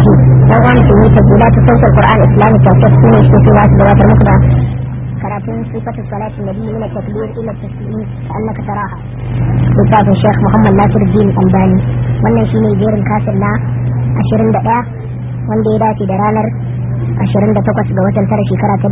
الرجيم وغان في تسجيلات صوت القرآن الإسلامي كاسيت سنة شكوى واحد دوات المقدة كراتين صفة الصلاة النبي من التكبير إلى التسليم كأنك تراها لكتاب الشيخ محمد ناصر الدين الألباني wannan shine jerin kasir na 21 wanda ya dace da ranar 28 ga watan tara shekara ta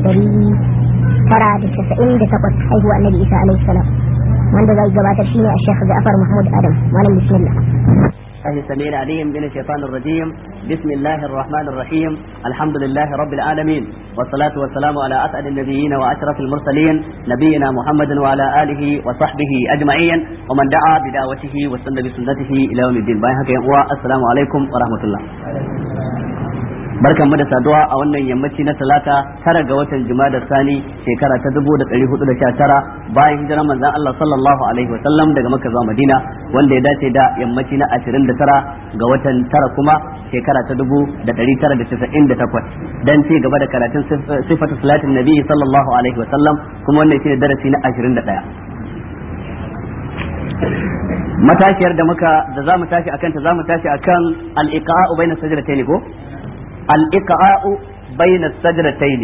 1998 haihuwa annabi Isa alaihi salam wanda zai gabatar shine a Sheikh Ja'far Mahmud Adam malam bismillah الله السميع العليم من الشيطان الرجيم بسم الله الرحمن الرحيم الحمد لله رب العالمين والصلاة والسلام على أسعد النبيين وأشرف المرسلين نبينا محمد وعلى آله وصحبه أجمعين ومن دعا بدعوته واستنى بسنته إلى يوم الدين باي السلام عليكم ورحمة الله barkan mu da saduwa a wannan yammaci na talata tara ga watan da sani shekara ta dubu da ɗari hudu da sha tara bayan hijirar manzon Allah sallallahu alaihi wa sallam daga Makka zuwa Madina wanda ya dace da yammaci na ashirin da tara ga watan tara kuma shekara ta dubu da ɗari tara da casa'in da takwas dan ci gaba da karatun sifatu salatin nabi sallallahu alaihi wa sallam kuma wannan shine darasi na ashirin da ɗaya matashiyar da muka da zamu tashi akan ta zamu tashi akan al-iqa'u bayna sajdatayn ko al-iqa'u bayna sajdatayn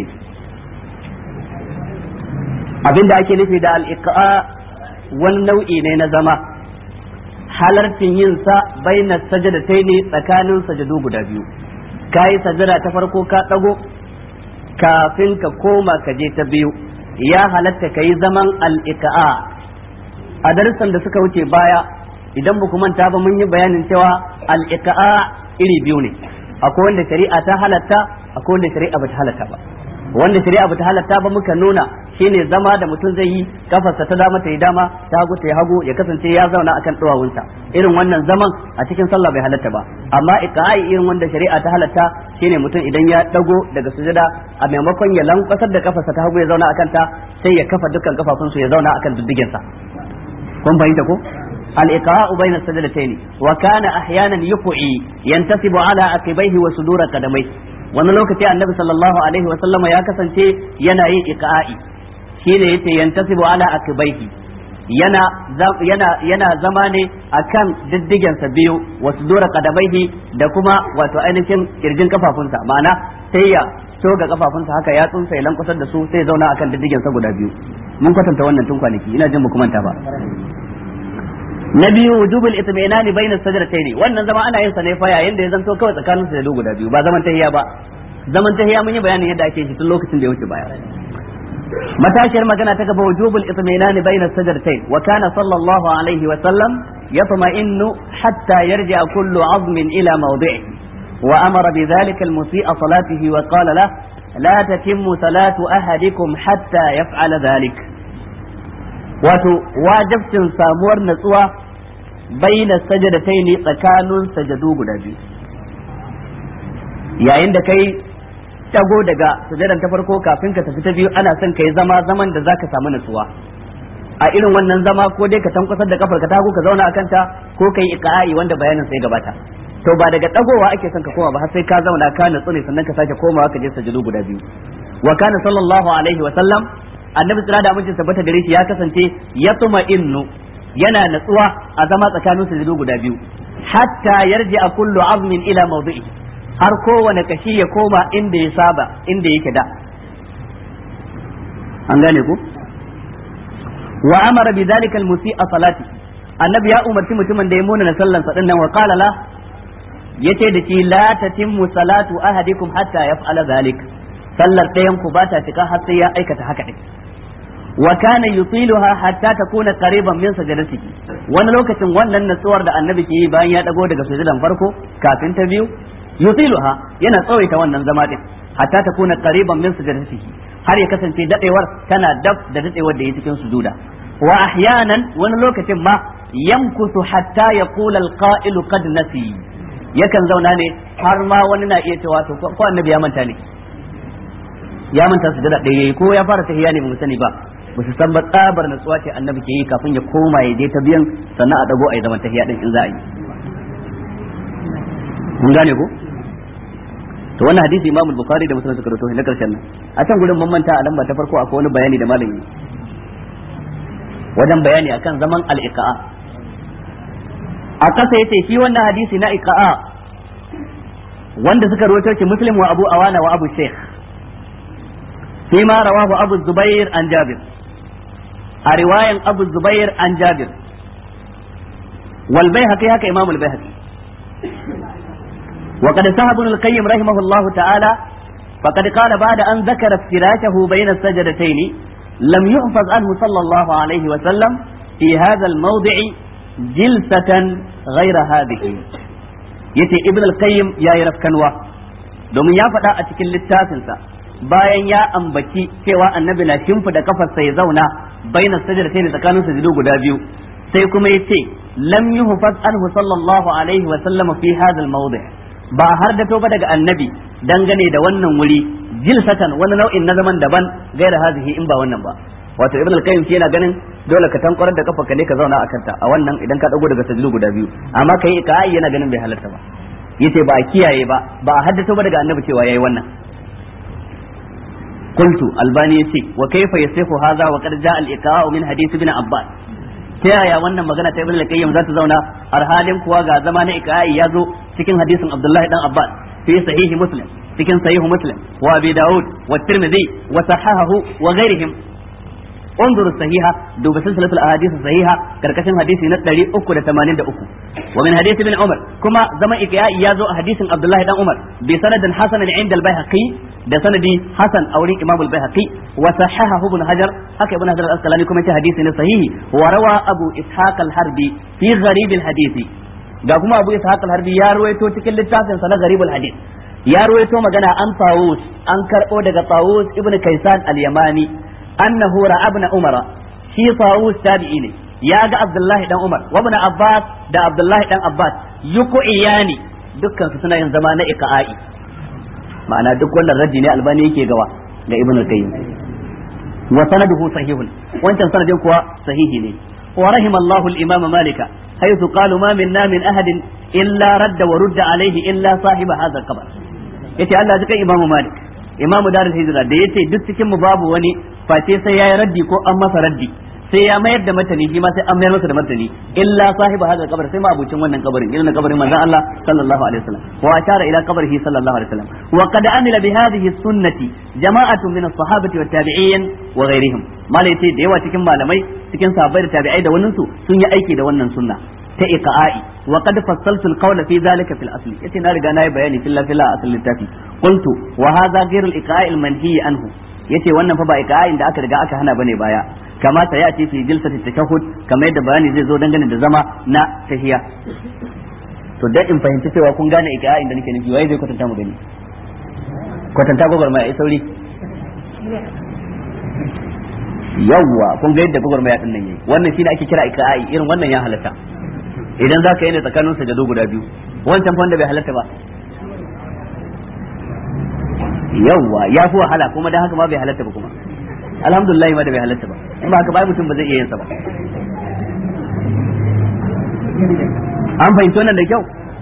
abinda ake nufi da al-iqa wani nau'i ne na zama halartin yin sa bayna sajdatayn tsakanin sajadu guda biyu kai sajada ta farko ka dago kafin ka koma ka je ta biyu ya halatta kai zaman al-iqa a darussan da suka wuce baya idan ba ku manta ba mun yi bayanin cewa al-iqa'a iri biyu ne akwai wanda shari'a ta halatta akwai wanda shari'a bata halatta ba wanda shari'a bata halatta ba muka nuna shine zama da mutum zai yi kafarsa ta dama ta yi dama ta hagu ta yi hagu ya kasance ya zauna akan duwawunsa irin wannan zaman a cikin sallah bai halatta ba amma iqa'i irin wanda shari'a ta halatta shine mutum idan ya dago daga sujada a maimakon ya lankwasar da kafarsa ta hagu ya zauna akan ta sai ya kafa dukkan kafafunsu ya zauna akan diddigensa kun fahimta ko الإقراء بين السجدتين وكان أحيانا يقعي ينتسب على عقبيه وصدور قدميه wani lokaci annabi sallallahu alaihi wa sallama ya kasance yana yin iqa'i shine yace yantasibu ala akbaihi yana yana yana zama ne akan diddigen sa biyu wa sudura qadamaihi da kuma wato ainihin kirjin kafafunsa ma'ana sai ya toga kafafunsa haka ya tsunsa ya lankwasar da su sai ya zauna akan diddigen sa guda biyu mun kwatanta wannan tun kwanaki ina jin mu manta ba na biyu wujubul itminani bainas sajdatayn wannan zama ana yin sa ne fa yayin da ya zanto kawai tsakanin sajadu guda biyu ba zaman tahiya ba zaman tahiya mun yi bayanin yadda ake shi tun lokacin da ya wuce baya matashiyar magana ta gaba wujubul itminani bainas sajdatayn wa kana sallallahu alaihi wa sallam yatma'innu hatta yarji'a kullu 'azmin ila mawdi'ihi wa amara bidhalika al-musii'a salatihi wa qala lahu la tatimmu salatu ahadikum hatta yaf'ala dhalik wato wajibcin samuwar natsuwa baina sajadatai ne tsakanin sajadu guda biyu yayin da kai tago daga sujadan ta farko kafin ka tafi ta biyu ana son kai zama zaman da zaka samu natsuwa a irin wannan zama ko dai ka tankwasar da kafar ka tago ka zauna akan ta ko kai iqa'i wanda bayanin sai gabata to ba daga dagowa ake son ka koma ba har sai ka zauna ka natsu ne sannan ka sake komawa ka je sajadu guda biyu wa kana sallallahu alaihi wa sallam annabi tsira da amincin tabbata gare shi ya kasance ya tuma innu yana natsuwa a zama tsakanin sujudu guda biyu hatta yarji a kullu azmin ila mawdu'i har kowane kashi ya koma inda ya saba inda yake da an gane ku wa amara bi dhalika al-musi'a salati annabi ya umarci mutumin da ya muna na sallan sa dinnan wa qala la yace da shi la tatimmu salatu ahadikum hatta yaf'ala dhalik sallar ɗayan ku ba ta cika har sai ya aikata haka din wa kana yutiluha hatta takuna qariban min sajadatihi wani lokacin wannan natsuwar da annabi ke yi bayan ya dago daga sujudan farko kafin ta biyu yutiluha yana tsawaita wannan zama din hatta takuna qariban min sajadatihi har ya kasance dadewar tana dab da dadewar da yake cikin sujuda wa ahyanan wani lokacin ma yamkusu hatta yaqula alqa'ilu qad nasi yakan zauna ne har ma wani na iya cewa to ko annabi ya manta ne ya manta su da ɗaya ko ya fara tahiyya ne mu sani ba ba su san ba tsabar natsuwa ce annabi ke yi kafin ya koma ya je ta biyan sannan a dago a yi zaman tahiyya din in za a yi mun gane ko to wannan hadisi Imam Bukhari da Muslim suka rawaito na karshen nan a can gurin mun manta a lamba ta farko akwai wani bayani da malami wajen bayani akan zaman al-iqa'a a kasa yace shi wannan hadisi na iqa'a wanda suka rawaito shi muslim wa abu awana wa abu sheikh فيما رواه أبو الزبير عن جابر رواية أبو الزبير عن جابر والبيهقي هكا إمام البيهقي وقد سهى ابن القيم رحمه الله تعالى فقد قال بعد أن ذكر افتراشه بين السجدتين لم يحفظ عنه صلى الله عليه وسلم في هذا الموضع جلسة غير هذه yace ibn al-qayyim yayi rafkanwa domin ya faɗa a cikin littafinsa bayan ya ambaci cewa annabi na shimfida kafarsa ya zauna bainas sajdatayn tsakanin sujudu guda biyu sai kuma yace lam yuhfaz anhu sallallahu alaihi wa sallam fi hadha al-mawdi' ba har da toba daga annabi dangane da wannan wuri jilsatan wani nau'in na zaman daban gaira hazihi in ba wannan ba wato ibn al-qayyim shi yana ganin dole ka tankwarar da kafarka ne ka zauna a kanta a wannan idan ka dago daga sajdu guda biyu amma kai ka yana ganin bai halarta ba yace ba a kiyaye ba ba a haddace ba daga annabi cewa yayi wannan qultu albani yace wa kayfa yasihu hadha wa qad jaa al-iqa'u min hadith ibn abbas ta yaya wannan magana ta ibn al-qayyim za ta zauna alhalin kuwa ga zama na iqa'i ya zo cikin hadisin abdullahi dan abbas fi sahihi muslim cikin sahihu muslim wa abi daud wa tirmidhi wa sahahahu wa ghairihim انظر الصحيحة دوب سلسلة الأحاديث الصحيحة كركشن حديث نتلري أكو لتمانين أكو ومن حديث ابن عمر كما زما إكياء يازو حديث عبد الله بن عمر بسند حسن عند البيهقي ده سندي حسن أولي إمام البيهقي وصححه ابن حجر هكا ابن حجر الأسقلاني كما حديث صحيح وروى أبو إسحاق الحربي في غريب الحديث ga kuma Abu Ishaq al-Harbi ya ruwaito cikin littafin sa na Gharibul Hadith ya ruwaito magana an Tawus an karbo daga Tawus ibn Kaysan al-Yamani annahu ra'a ibn Umar shi Tawus tabi'i ne ya ga Abdullah dan Umar wa ibn Abbas da Abdullah dan Abbas yuku iyani dukkan su suna yin zama na iqa'i ma'ana duk wannan raddi ne albani yake gawa ga Ibn al-Qayyim wa sanaduhu sahihun wancan sanadin kuwa sahihi ne wa rahimallahu al-imam Malika حيث قالوا ما منا من أحد إلا رد ورد عليه إلا صاحب هذا القبر yace Allah ji kan Imam Malik Imam Darul Hijra da yace duk cikin mu babu wani face sai yayi raddi ko an masa raddi sai ya mayar da martani shi ma sai an mayar masa da martani illa sahibu hadal kabar sai ma abucin wannan kabarin irin kabarin manzon Allah sallallahu alaihi wasallam wa ashara ila qabrihi sallallahu alaihi wasallam wa qad amila bi hadhihi sunnati jama'atun min as-sahabati wat tabi'in wa ghairihim malai yace da yawa cikin malamai cikin sahabbai da tabi'ai da wannan su sun yi aiki da wannan sunna ta iqa'i wa qad fassaltu al-qawla fi dhalika fil asli yace na riga nayi bayani fil fil asl littafi qultu wa hadha ghayr al-iqa'i al-manhi anhu yace wannan fa ba iqa'in da aka riga aka hana bane baya kama ta ya ce fi jilsati tashahhud kamar yadda bayani zai zo dangane da zama na tahiya to dan in fahimci cewa kun gane iqa'in da nake nufi waye zai kwatanta mu gani kwatanta gogar mai sauri yawwa kun ga yadda gogar mai din nan yayi wannan shine ake kira iqa'i irin wannan ya halatta idan zaka yi ne tsakanin sajado guda biyu wancan fa wanda bai halatta ba yawwa ya fi wahala kuma dan haka ma bai halatta ba kuma alhamdulillah ma da bai halatta ba in ba haka ba mutum ba zai iya yin sa ba an fahimci wannan da kyau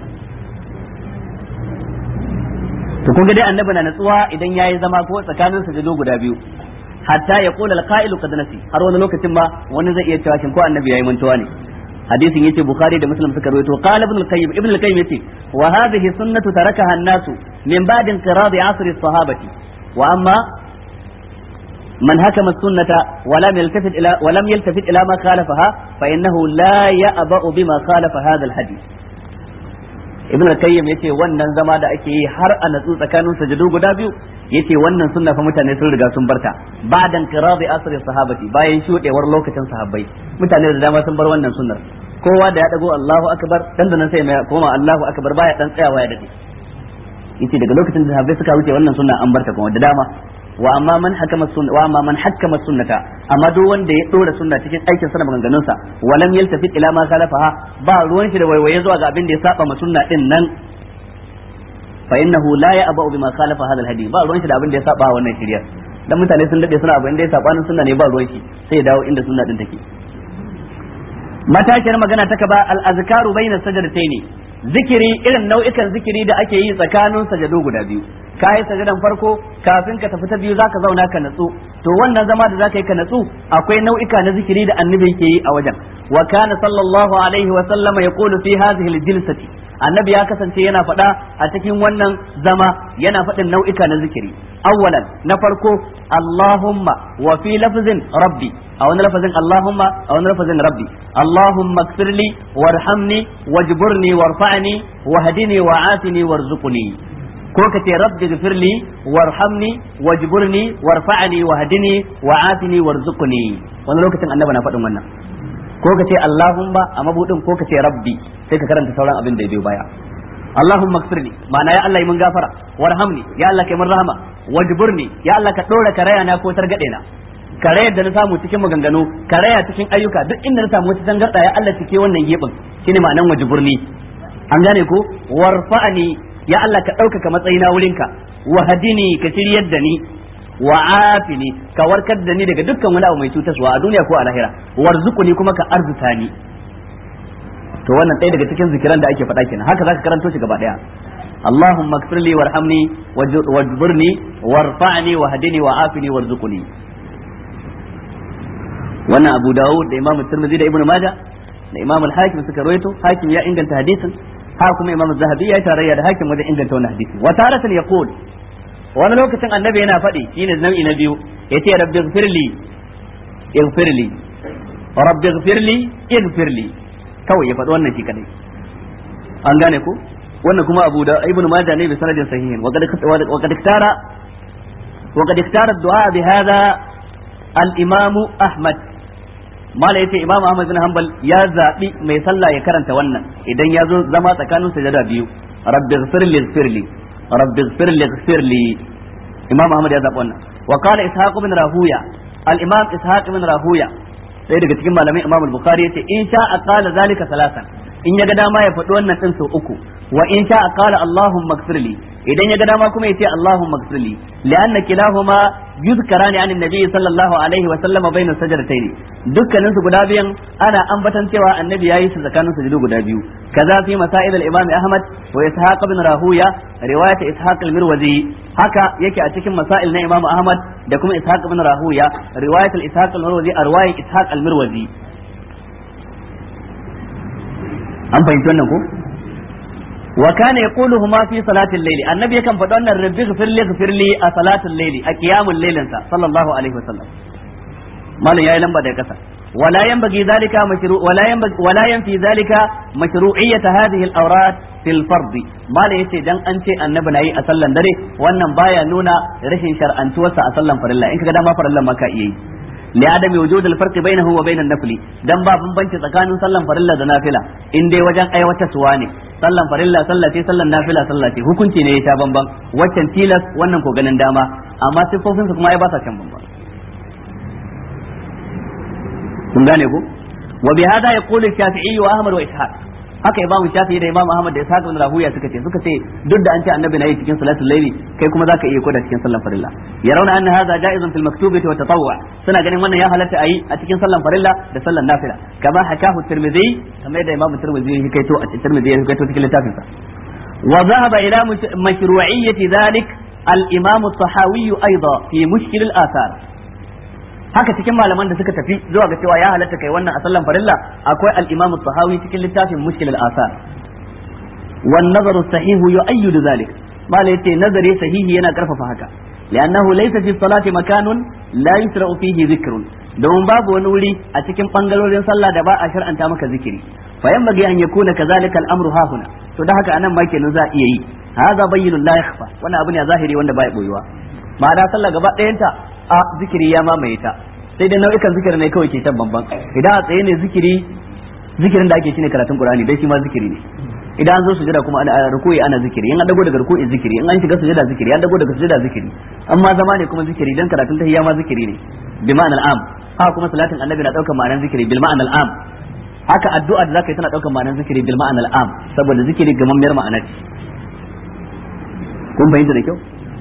to kun ga dai annabi na natsuwa idan yayi zama ko tsakanin sajado guda biyu hatta ya kula alqa'ilu qad nasi har wani lokacin ma wani zai iya cewa shin ko annabi yayi mantuwa ne hadisin yace bukhari da muslim suka rawaito qala ibn al-qayyim ibn al-qayyim yace wa hadhihi sunnatu tarakaha an-nasu min ba'd inqiradi asr as-sahabati wa amma من حكم السنة ولم يلتفت إلى ولم يلتفت إلى ما خالفها فإنه لا يأبأ بما خالف هذا الحديث ibn al-qayyim yace wannan zama da ake yi har a natsu tsakanin sajadu guda biyu yace wannan sunna fa mutane sun riga sun barta ba'dan qiradi asri sahabati bayan shudewar lokacin sahabbai mutane da dama sun bar wannan sunnar kowa da ya dago Allahu akbar dan da nan sai mai koma Allahu akbar baya dan tsayawa ya dade yace daga lokacin da sahabbai suka wuce wannan sunna an barta kuma da dama wa amma man hakama sunna wa amma man hakama sunnata amma duk wanda ya dora sunna cikin aikin sa da maganganun sa walam yaltafit ila ma khalafaha ba ruwan shi da waiwaye zuwa ga abin da ya saba ma sunna din nan fa innahu la ya'ba'u bima khalafa hadha alhadi ba ruwan shi da abin da ya saba wannan shirya dan mutane sun dade suna abin da ya saba nan sunna ne ba ruwan shi sai ya dawo inda sunna din take matakiyar magana ta kaba al-azkaru bayna sajdataini zikiri irin nau'ikan zikiri da ake yi tsakanin sajadu guda biyu ka yi sajadan farko kafin ka tafi ta biyu zaka zauna ka natsu to wannan zama da zaka yi ka natsu akwai nau'ika na zikiri da annabi yake yi a wajen wa kana sallallahu alaihi wa sallama yaqulu fi hadhihi al-jilsati annabi ya kasance yana faɗa a cikin wannan zama yana faɗin nau'ika na zikiri awwalan na farko Allahumma wa fi lafzin rabbi a wani lafazin Allahumma a wani lafazin rabbi Allahumma kfirli warhamni wajburni warfa'ni wahdini wa'afini warzuqni ko ka ce rabbi gfirli warhamni wajburni warfa'ni wahdini wa'afini warzuqni wani lokacin annabi na faɗin wannan ko ka ce Allahumma a mabudin ko ka ce rabbi sai ka karanta sauran abin da ya biyo baya Allahumma ighfirli ma'ana ya Allah yi mun gafara warhamni ya Allah kai mun rahama wajburni ya Allah ka dora karaya na ko targade na karayar da na samu cikin maganganu karaya cikin ayyuka duk inda na samu wata tangarda ya Allah cike wannan gebin shine ma'anan wajburni an gane ko warfa'ni ya Allah ka ɗaukaka matsayina wurinka wahadini ka shiryar da ni wa afini ka warkar da ni daga dukkan wani abu mai cutaswa a duniya ko a lahira warzuquni kuma ka arzuta ni to wannan ɗaya daga cikin zikiran da ake faɗa kenan haka zaka karanto shi gaba ɗaya Allahumma ighfir li warhamni wajburni warfa'ni wahdini wa'afini warzuqni wannan Abu Dawud da Imam Tirmidhi da Ibn Majah da Imam Al-Hakim suka rawaito Hakim ya inganta hadisin ha kuma Imam Zahabi ya tarayya da Hakim wajen inganta wannan hadisi wa taratan yaqul wani lokacin annabi yana faɗi shine nau'i na biyu yace rabbi ighfirli ighfirli rabbi ighfirli ighfirli kawai ya faɗi wannan shi kadai an gane ko wannan kuma abu da ibnu majah ne bi sanadin sahihin wa qad wa qad iktara wa qad iktara du'a bi hadha al imam ahmad mala yace imam ahmad bin hanbal ya zabi mai sallah ya karanta wannan idan ya zo zama tsakanin sujada biyu rabbi ighfirli ighfirli rabbi ighfirli ighfirli imam ahmad ya zabi wannan wa qala ishaq bin rahuya al imam ishaq bin rahuya sai daga cikin malamai imam al-bukhari yace in sha qala zalika salasan in ya ga dama ya faɗi wannan din sau uku wa in sha qala allahumma ighfirli idan ya ga dama kuma yace allahumma ighfirli li'anna kilahuma yuzkarani an annabi sallallahu alaihi wa sallama bayna sajdatayn dukkanin su guda biyan ana ambatan cewa annabi yayi su tsakanin sujudu guda biyu kaza fi masail al-imam ahmad wa ishaq ibn rahuya riwayat ishaq al-mirwazi haka yake a cikin masail na imam ahmad da kuma ishaq ibn rahuya riwayat al-ishaq al-mirwazi a riwayat ishaq al-mirwazi an fahimci wannan ko wa kana yaquluhuma fi salati al-layl annabi yakan faɗa wannan rabbi ghfirli ghfirli a salati al-layl a qiyamul laylin sa sallallahu alaihi wasallam malam yayi lamba daga kasa ولا ينبغي ذلك مشروع ولا ينبغي ولا ينفي ذلك مشروعية هذه الأوراد في الفرض ما لا يتي دان أنت النبي ناي أسلم دري وأن بايا نونا رشين شر أن توسع أسلم فرلا إنك كذا ما فرلا ما كأيي لعدم وجود الفرق بينه وبين النفل dan ba bambanci tsakanin sallan farilla da nafila in dai wajen aiwata suwa ne sallan farilla sallah ce sallan nafila sallah ce hukunci ne ya ta bamban waccan tilas wannan ko ganin dama amma sifofin su kuma ai ba sa can bamban kun gane ko wa bi hada yaqulu shafi'i wa ahmad wa ishaq haka imamu shafi'i da imamu ahmad da ishaq bin rahuya suka ce suka ce duk da an ce annabi na yi cikin salatul layli kai kuma zaka iya koda cikin sallan farilla yarawna anna hadha ja'izun fil maktubati wa tatawwu suna ganin wannan ya halatta ayi a cikin sallan farilla da sallan nafila kama hakahu tirmidhi kamar yadda imamu tirmidhi ya kaito a tirmidhi ya kaito cikin littafin sa wa dhahaba ila mashru'iyyati dhalik al-imam at-tahawi aidan fi mushkil al-athar haka cikin malaman da suka tafi zuwa ga cewa ya halatta kai wannan a sallan farilla akwai al-Imam tahawi cikin littafin Mushkil al-Asar wan nazaru sahihu yu'ayyidu zalik mala yace nazari sahihi yana karfafa haka li'annahu laysa fi salati makanun la yusra'u fihi dhikrun don babu wani wuri a cikin bangarorin sallah da ba a shar'anta maka zikiri fa yanbaghi an yakuna kadhalika al-amru hahuna to da haka anan ma kenan za iya yi hadha bayyinun la yakhfa wannan abu ne a zahiri wanda baya boyuwa ma'ana sallah gaba ɗayanta a zikiri ya mamaye ta sai dai nau'ikan zikirin ne kawai ke can bamban idan a tsaye ne zikiri zikirin da ake shine karatun qur'ani dai shi ma zikiri ne idan an zo sujada kuma ana ruku'i ana zikiri in an dago daga ruku'i zikiri in an shiga sujada zikiri an dago daga sujada zikiri amma zama ne kuma zikiri dan karatun tahiyya ma zikiri ne bi ma'anal am haka kuma salatin annabi na daukar ma'anar zikiri bil ma'anal am haka addu'a da zaka yi tana daukar ma'anar zikiri bil ma'anal am saboda zikiri gamammiyar ma'ana ce kun fahimta da kyau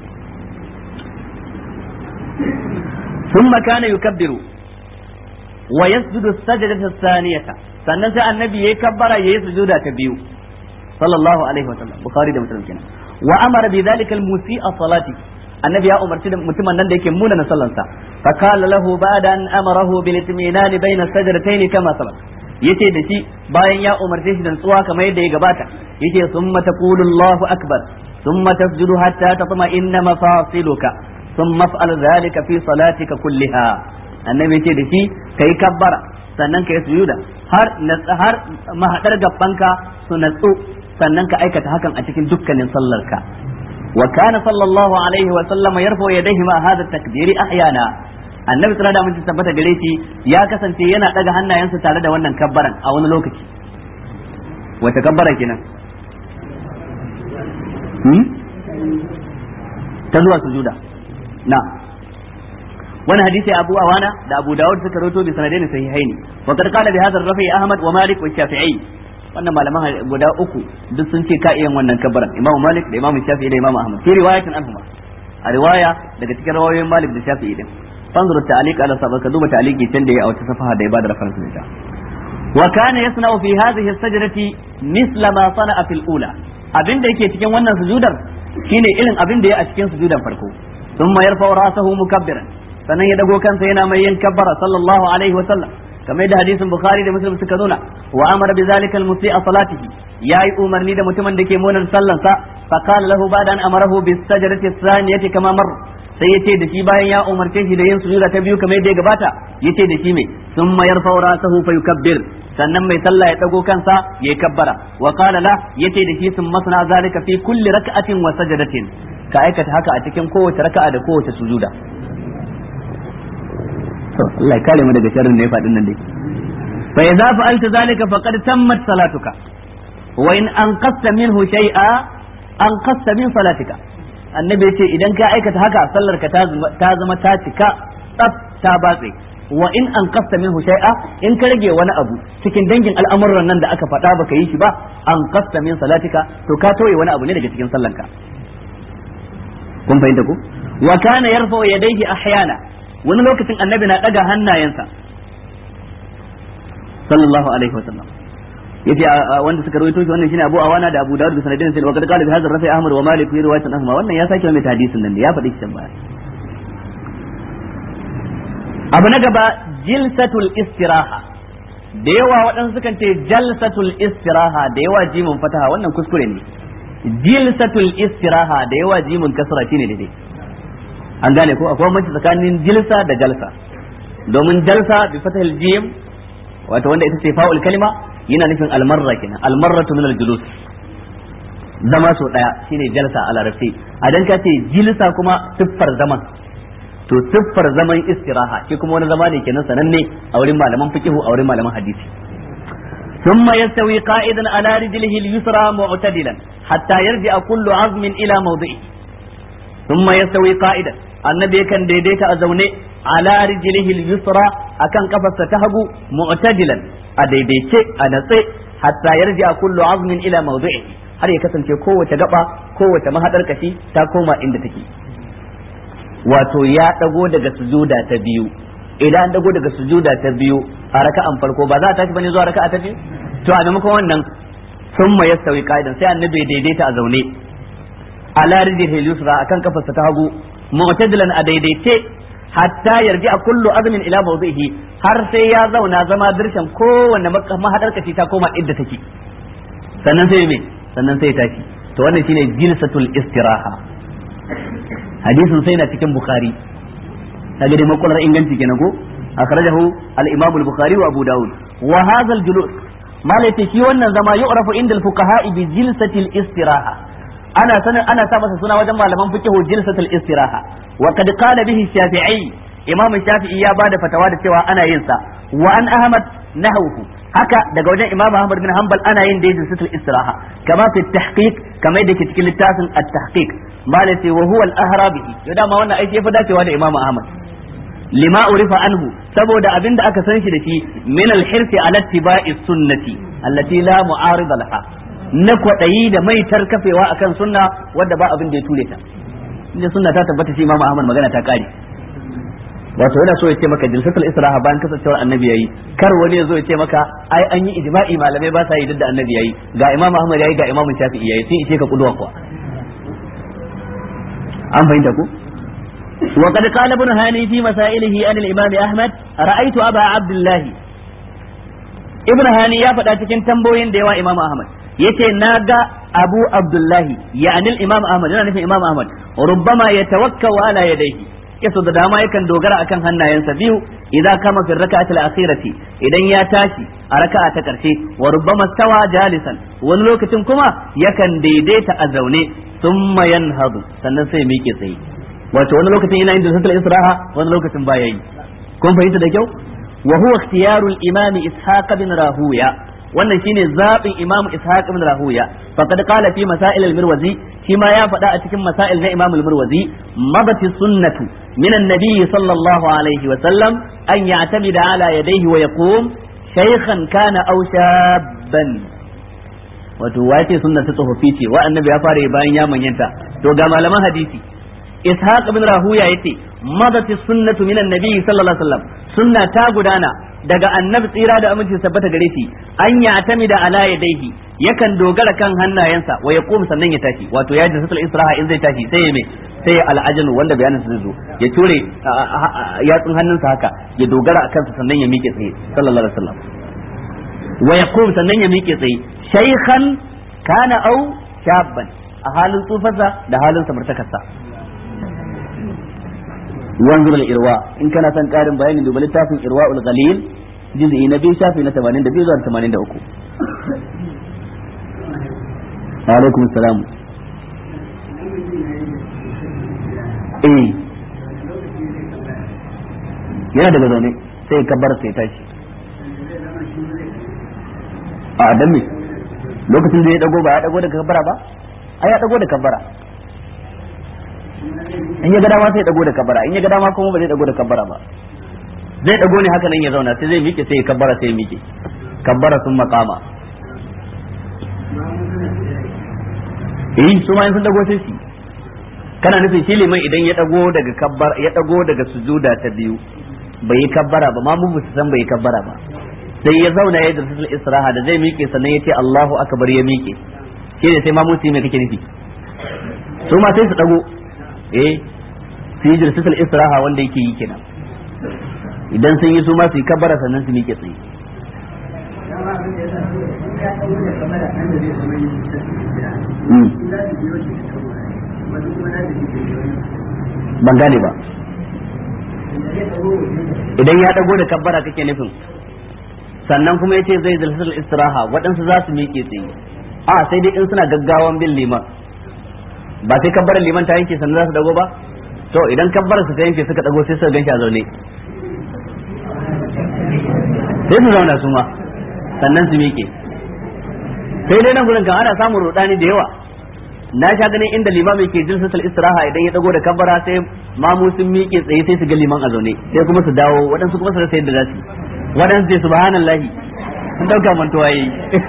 ثم كان يكبر ويسجد السجدة الثانية sannan sai annabi yayi kabbara yayi sujuda ta biyu sallallahu alaihi wa sallam bukhari da muslim kenan wa amara bi dhalika al-musi'a salati annabi ya umarci da mutumin nan da yake muna na sallansa fa qala lahu ba'da an amarahu bil itminani bayna sajdatayn kama sabaq yace da shi bayan ya umarce shi da tsuwa kamar yadda ya gabata yace thumma taqulu Allahu akbar thumma tasjudu hatta tatma'inna mafasiluka thumma fa'al dhalika fi salatika kulliha annabi yace da shi kai kabbara sannan kai sujuda har har mahadar gabbanka su natsu sannan ka aikata hakan a cikin dukkanin sallarka wa kana sallallahu alaihi wa sallama yarfa yadayhi ma hadha takbiri ahyana annabi sallallahu alaihi wasallam tabbata gare shi ya kasance yana daga hannayensa tare da wannan kabbaran a wani lokaci wata kabbara kenan hmm? ta zuwa sujuda na wani hadisi abu awana da abu dawud suka rawaito bi sanadaini sahihaini wa qad qala bi hadha ar-rafi ahmad wa malik wa shafi'i wannan malaman guda uku duk sun ce ka iya wannan kabbaran imamu malik da imamu shafi'i da imamu ahmad fi riwayatin anhuma a riwaya daga cikin rawayoyin malik da shafi'i din fanzur ta'liq ala sabab ka duba ta'liqi can da ya a wata safaha da ya bada reference da wa kana yasna'u fi hadhihi as-sajdati misla ma sana'a fil ula abinda yake cikin wannan sujudar shine irin abin da ya a cikin sujudan farko thumma yarfa'u ra'sahu mukabbiran sannan ya dago kansa yana mai yin kabbara sallallahu alaihi wa sallam kamar da hadisin bukhari da muslim suka nuna wa amara bi zalika al-musi'a salatihi yayi umarni da mutumin da ke munan sallansa fa qala lahu ba'da an amarahu bis sajdati thaniyati kama mar sai yace da shi bayan ya umarce shi da yin sujuda ta biyu kamar yadda ya gabata yace da shi mai thumma yarfa'u ra'sahu fa yukabbir sannan mai sallah ya dago kansa yayi kabbara wa qala la yace da shi sun masna zalika fi kulli rak'atin wa sajdatin ka aikata haka a cikin kowace raka'a da kowace sujuda to Allah ya kare mu daga sharrin da ya faɗin nan dai fa idza fa'alta zalika faqad tammat salatuka wa in anqasta minhu shay'a anqasta min salatika annabi ya ce idan ka aikata haka sallar ka ta zama ta cika tsaf ta batse wa in anqasta minhu shay'a in ka rage wani abu cikin dangin al'amuran nan da aka faɗa baka yi shi ba anqasta min salatika to ka toye wani abu ne daga cikin sallanka kun fahimta ku wa kana yarfa yadayhi ahyana wani lokacin annabi na daga hannayensa sallallahu alaihi wasallam yace wanda suka rawaito shi wannan shine Abu Awana da Abu Dawud da sanadin sai wakati qala bi hadha rafi Ahmad wa Malik fi riwayatin ahma wannan ya sake mai hadisin nan da ya faɗi shi baya abu na gaba jilsatul istiraha da yawa waɗansu sukan ce jalsatul istiraha da yawa jimin fataha wannan kuskure ne jilsatul istiraha da yawa jimin kasra shine daidai an gane ko akwai mace tsakanin jilsa da jalsa domin jalsa bi fatahil jim wato wanda ita ce fa'ul kalima yana nufin almarra kenan almarratu min aljulus zama so daya shine jalsa a larabci a dan ka ce jilsa kuma siffar zaman to siffar zaman istiraha shi kuma wani zama ne kenan sananne a wurin malaman fiqh a wurin malaman hadisi ثم يستوي قائدا على رجله اليسرى معتدلا حتى يرجع كل عظم الى موضعه ثم يستوي قائدا النبي كان دaidaita a zaune ala rijlihi al-yusra akan kafarsa ta hagu mu'tadilan a daidaice a natse hatta yarji kullu azmin ila mawdi'i har ya kasance kowace gaba kowace mahadar kashi ta koma inda take wato ya dago daga sujuda ta biyu idan dago daga sujuda ta biyu a raka'an farko ba za a tashi bane zuwa raka'a ta biyu to a maimakon wannan sun ma yastawi qa'idan sai annabi ya daidaita a zaune ala rijlihi al-yusra akan kafarsa ta hagu mu'tadilan a daidaice hatta yarji a kullu azmin ila mawdihi har sai ya zauna zama dirshan kowanne mahadar kashi ta koma idda take sannan sai me sannan sai tashi to wannan shine jilsatul istiraha hadisin sai na cikin bukhari kaga dai makular inganci kenan ko akhrajahu al-imam al-bukhari wa abu daud wa hadha al-julus malai shi wannan zama yu'rafu inda al-fuqaha bi jilsatil istiraha ana sanin ana sa masa suna wajen malaman fiqh jilsatul istiraha wa qad qala bihi shafi'i imam shafi'i ya bada fatawa da cewa ana yin sa wa an ahmad nahawhu haka daga wajen imam ahmad bin hanbal ana yin da jilsatul istiraha kama fi tahqiq kama yadda ke cikin littafin at-tahqiq malati wa huwa al-ahra bihi to dama wannan aiki yafi dacewa da imam ahmad lima urifa anhu saboda abinda aka san shi da shi min al-hirsi ala ittiba'i sunnati allati la mu'arida laha na kwaɗayi da maitar kafewa akan sunna wadda ba abin da ya ture ta inda sunna ta tabbata shi Imam Ahmad magana ta kare wato yana so ya ce maka jilsatul israha bayan kasancewar annabi yayi kar wani ya zo ya ce maka ai an yi ijma'i malamai ba sa yi da annabi yayi ga Imam Ahmad yayi ga Imam Shafi'i yayi sun ishe ka kuduwa kuwa an fahimta ku وقد قال ابن هاني في مسائله عن الإمام أحمد رأيت أبا عبد الله ابن هاني يا فدا cikin tambayoyin da yawa Imam Ahmad yace naga Abu Abdullahi ya'ni al-Imam Ahmad yana nufin Imam Ahmad rubbama yatawakkau ala yadayhi yaso da dama yakan dogara akan hannayensa biyu idan kama fi raka'atil akhirati idan ya tashi a raka'a ta karshe wa rubbama stawa jalisan wani lokacin kuma yakan daidaita a zaune thumma yanhadu sannan sai miƙe tsaye wato wani lokacin yana yin jinsatul israha wani lokacin baya yi kun fahimta da kyau wa huwa ikhtiyarul imami ishaq bin rahuya wannan shine zabin imamu ishaq bin rahuya faqad qala fi masail al-mirwazi shi ma ya faɗa a cikin masail na imamu al-mirwazi mabati sunnatu min an-nabi sallallahu alaihi wa sallam an ya'tamida ala yadayhi wa yaqum shaykhan kana aw shabban wato wace sunna ta tsofaffi ce wa annabi ya fara bayan ya manyanta to ga malaman hadisi ishaq bin rahuya yace madati sunnatu minan nabi sallallahu alaihi wasallam sunna ta gudana daga annabi tsira da aminci tabbata gare shi an ya atami da ala yadaihi yakan dogara kan hannayensa wa yaqum sannan ya tashi wato ya jinsatul israha in zai tashi sai ya me sai ya al'ajanu wanda bayanin zai zo ya ture yatsun hannunsa haka ya dogara a kansa sannan ya miƙe tsaye sallallahu alaihi wasallam wa yaqum sannan ya miƙe tsaye shaykhan kana au shabban a halin tsufarsa da halin samartakarsa wanzur al-irwa in kana son karin bayani duba littafin irwa ul-ghalil juz'i na biyu shafi na 82 zuwa 83 alaikum salam eh yana daga zaune sai ya kabbar sai tashi a dan me lokacin da ya dago ba ya dago da kabbara ba ai ya dago da kabbara in ya ga dama sai ya dago da kabbara in ya ga dama kuma ba zai dago da kabbara ba zai dago ne haka nan ya zauna sai zai miƙe sai ya kabbara sai ya miƙe kabbara sun makama eh su ma sun dago sai shi kana nufin shi liman idan ya dago daga kabbara ya dago daga sujuda ta biyu bai yi kabbara ba ma mu san bai yi kabbara ba sai ya zauna ya da israha da zai miƙe sannan ya ce Allahu akbar ya miƙe shi ne sai ma musu me kake nufi su ma sai su dago eh su yi jirsatul istiraha wanda yake yi kenan idan sun yi su ma su yi kabbara sannan su miƙe tsaye ban gane ba idan ya dago da kabbara kake nufin sannan kuma ya ce zai jirsatul istiraha waɗansu za su miƙe tsaye a sai dai in suna gaggawan bin liman ba sai kabbarar liman ta yanke sannan za su dago ba to idan kabbarar su ta yanke suka dago sai suka ganshi a zaune sai su zauna su ma sannan su miƙe sai dai nan gurin kan ana samun rudani da yawa na sha ganin inda limam yake jin sasal istiraha idan ya dago da kabbara sai mamu sun miƙe tsaye sai su ga liman a zaune sai kuma su dawo waɗansu kuma su rasa yadda za su waɗansu sai subhanallahi sun dauka mantuwa yayi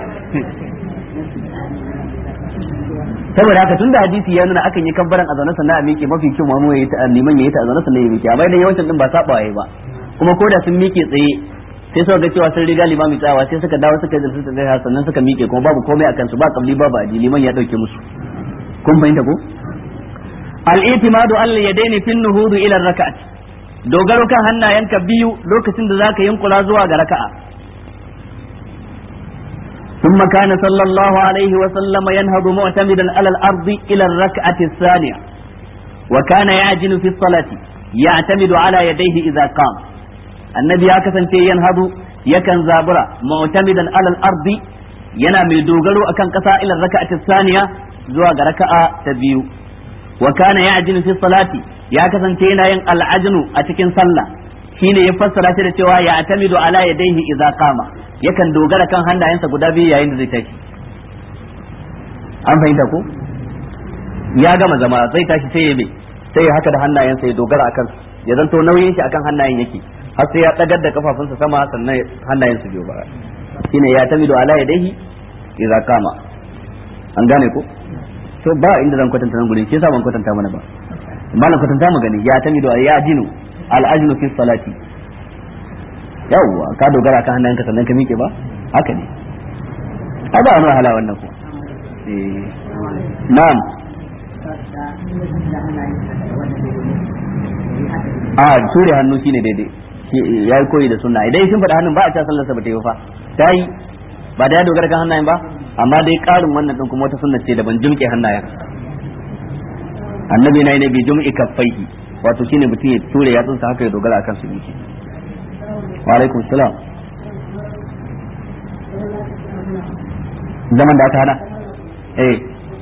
saboda haka tunda hadisi ya nuna akan yi kabbaran a zaune sannan a miƙe mafi kyau mamu yayi ta liman yayi ta a zaune sannan ya miƙe amma idan yawancin din ba saba yayi ba kuma ko da sun miƙe tsaye sai suka ga cewa sun riga limami tsawa sai suka dawo suka jirsu tsaye sannan suka miƙe kuma babu komai akan su ba kabli babu adi liman ya dauke musu kun fahimta ko al-i'timadu al yadaini fi nuhudu ila rak'at dogaro kan hannayenka biyu lokacin da zaka yunkura zuwa ga raka'a ثم كان صلى الله عليه وسلم ينهض معتمدا على الأرض إلى الركعة الثانية وكان يعجن في الصلاة يعتمد على يديه إذا قام النبي هكذا ينهض يكن زابرا معتمدا على الأرض yana mai dogaro akan ƙasa ila raka'ati saniya zuwa ga raka'a ta biyu wa kana ya'jinu fi salati ya kasance yana yin al'ajnu a cikin sallah shine ya fassara shi da cewa ya atamidu ala yadayhi idza qama yakan dogara kan hannayensa guda biyu yayin da zai tashi an fahimta ko ya gama zama zai tashi sai ya me sai ya haka da hannayensa ya dogara akan ya zanto nauyin shi akan hannayen yake har sai ya dagar da kafafunsa sama sannan hannayensa biyu ba shine ya tamidu ala yadayhi idza qama an gane ko to ba inda zan kwatanta nan gurin shi yasa ban kwatanta mana ba malam kwatanta mu gani ya tamidu ya jinu al ajnu fi salati yawwa ka dogara kan hannayenka sannan ka miƙe ba haka ne a ba wani wahala wannan ko na'am a ture hannu shine daidai ya yi koyi da sunna idan sun faɗa hannun ba a ta sallarsa ba ta yi fa ta yi ba da ya dogara kan hannayen ba amma dai karin wannan din kuma wata sunna ce daban jumke hannayen annabi na yi ne bi jum'i kaffaihi wato shine mutum ya ture yatsunsa haka ya dogara akan su yake wa alaikum salam zaman da aka hada eh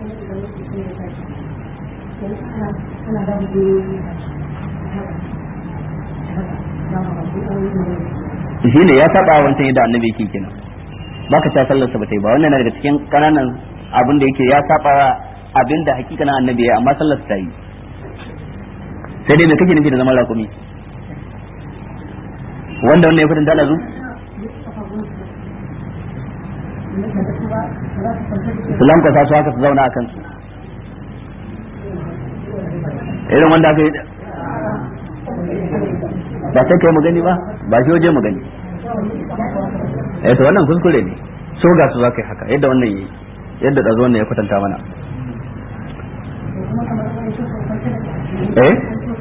shi ne ya saba wancan yadda annabi yake kenan baka ta sallarsa ba ta yi ba wannan na daga cikin kananan abin da yake ya saba abin da hakikanin annabi ya amma sallarsa ta yi sai dai me kake nufi da zaman rakumi wanda wannan ya fitin ta lazu su lankwasa su haka su zauna a kansu irin wanda aka yi ba sai kai mu gani ba ba shi waje mu gani eh to wannan kuskure ne so ga su zaka yi haka yadda wannan yi yadda da wannan ya kwatanta mana eh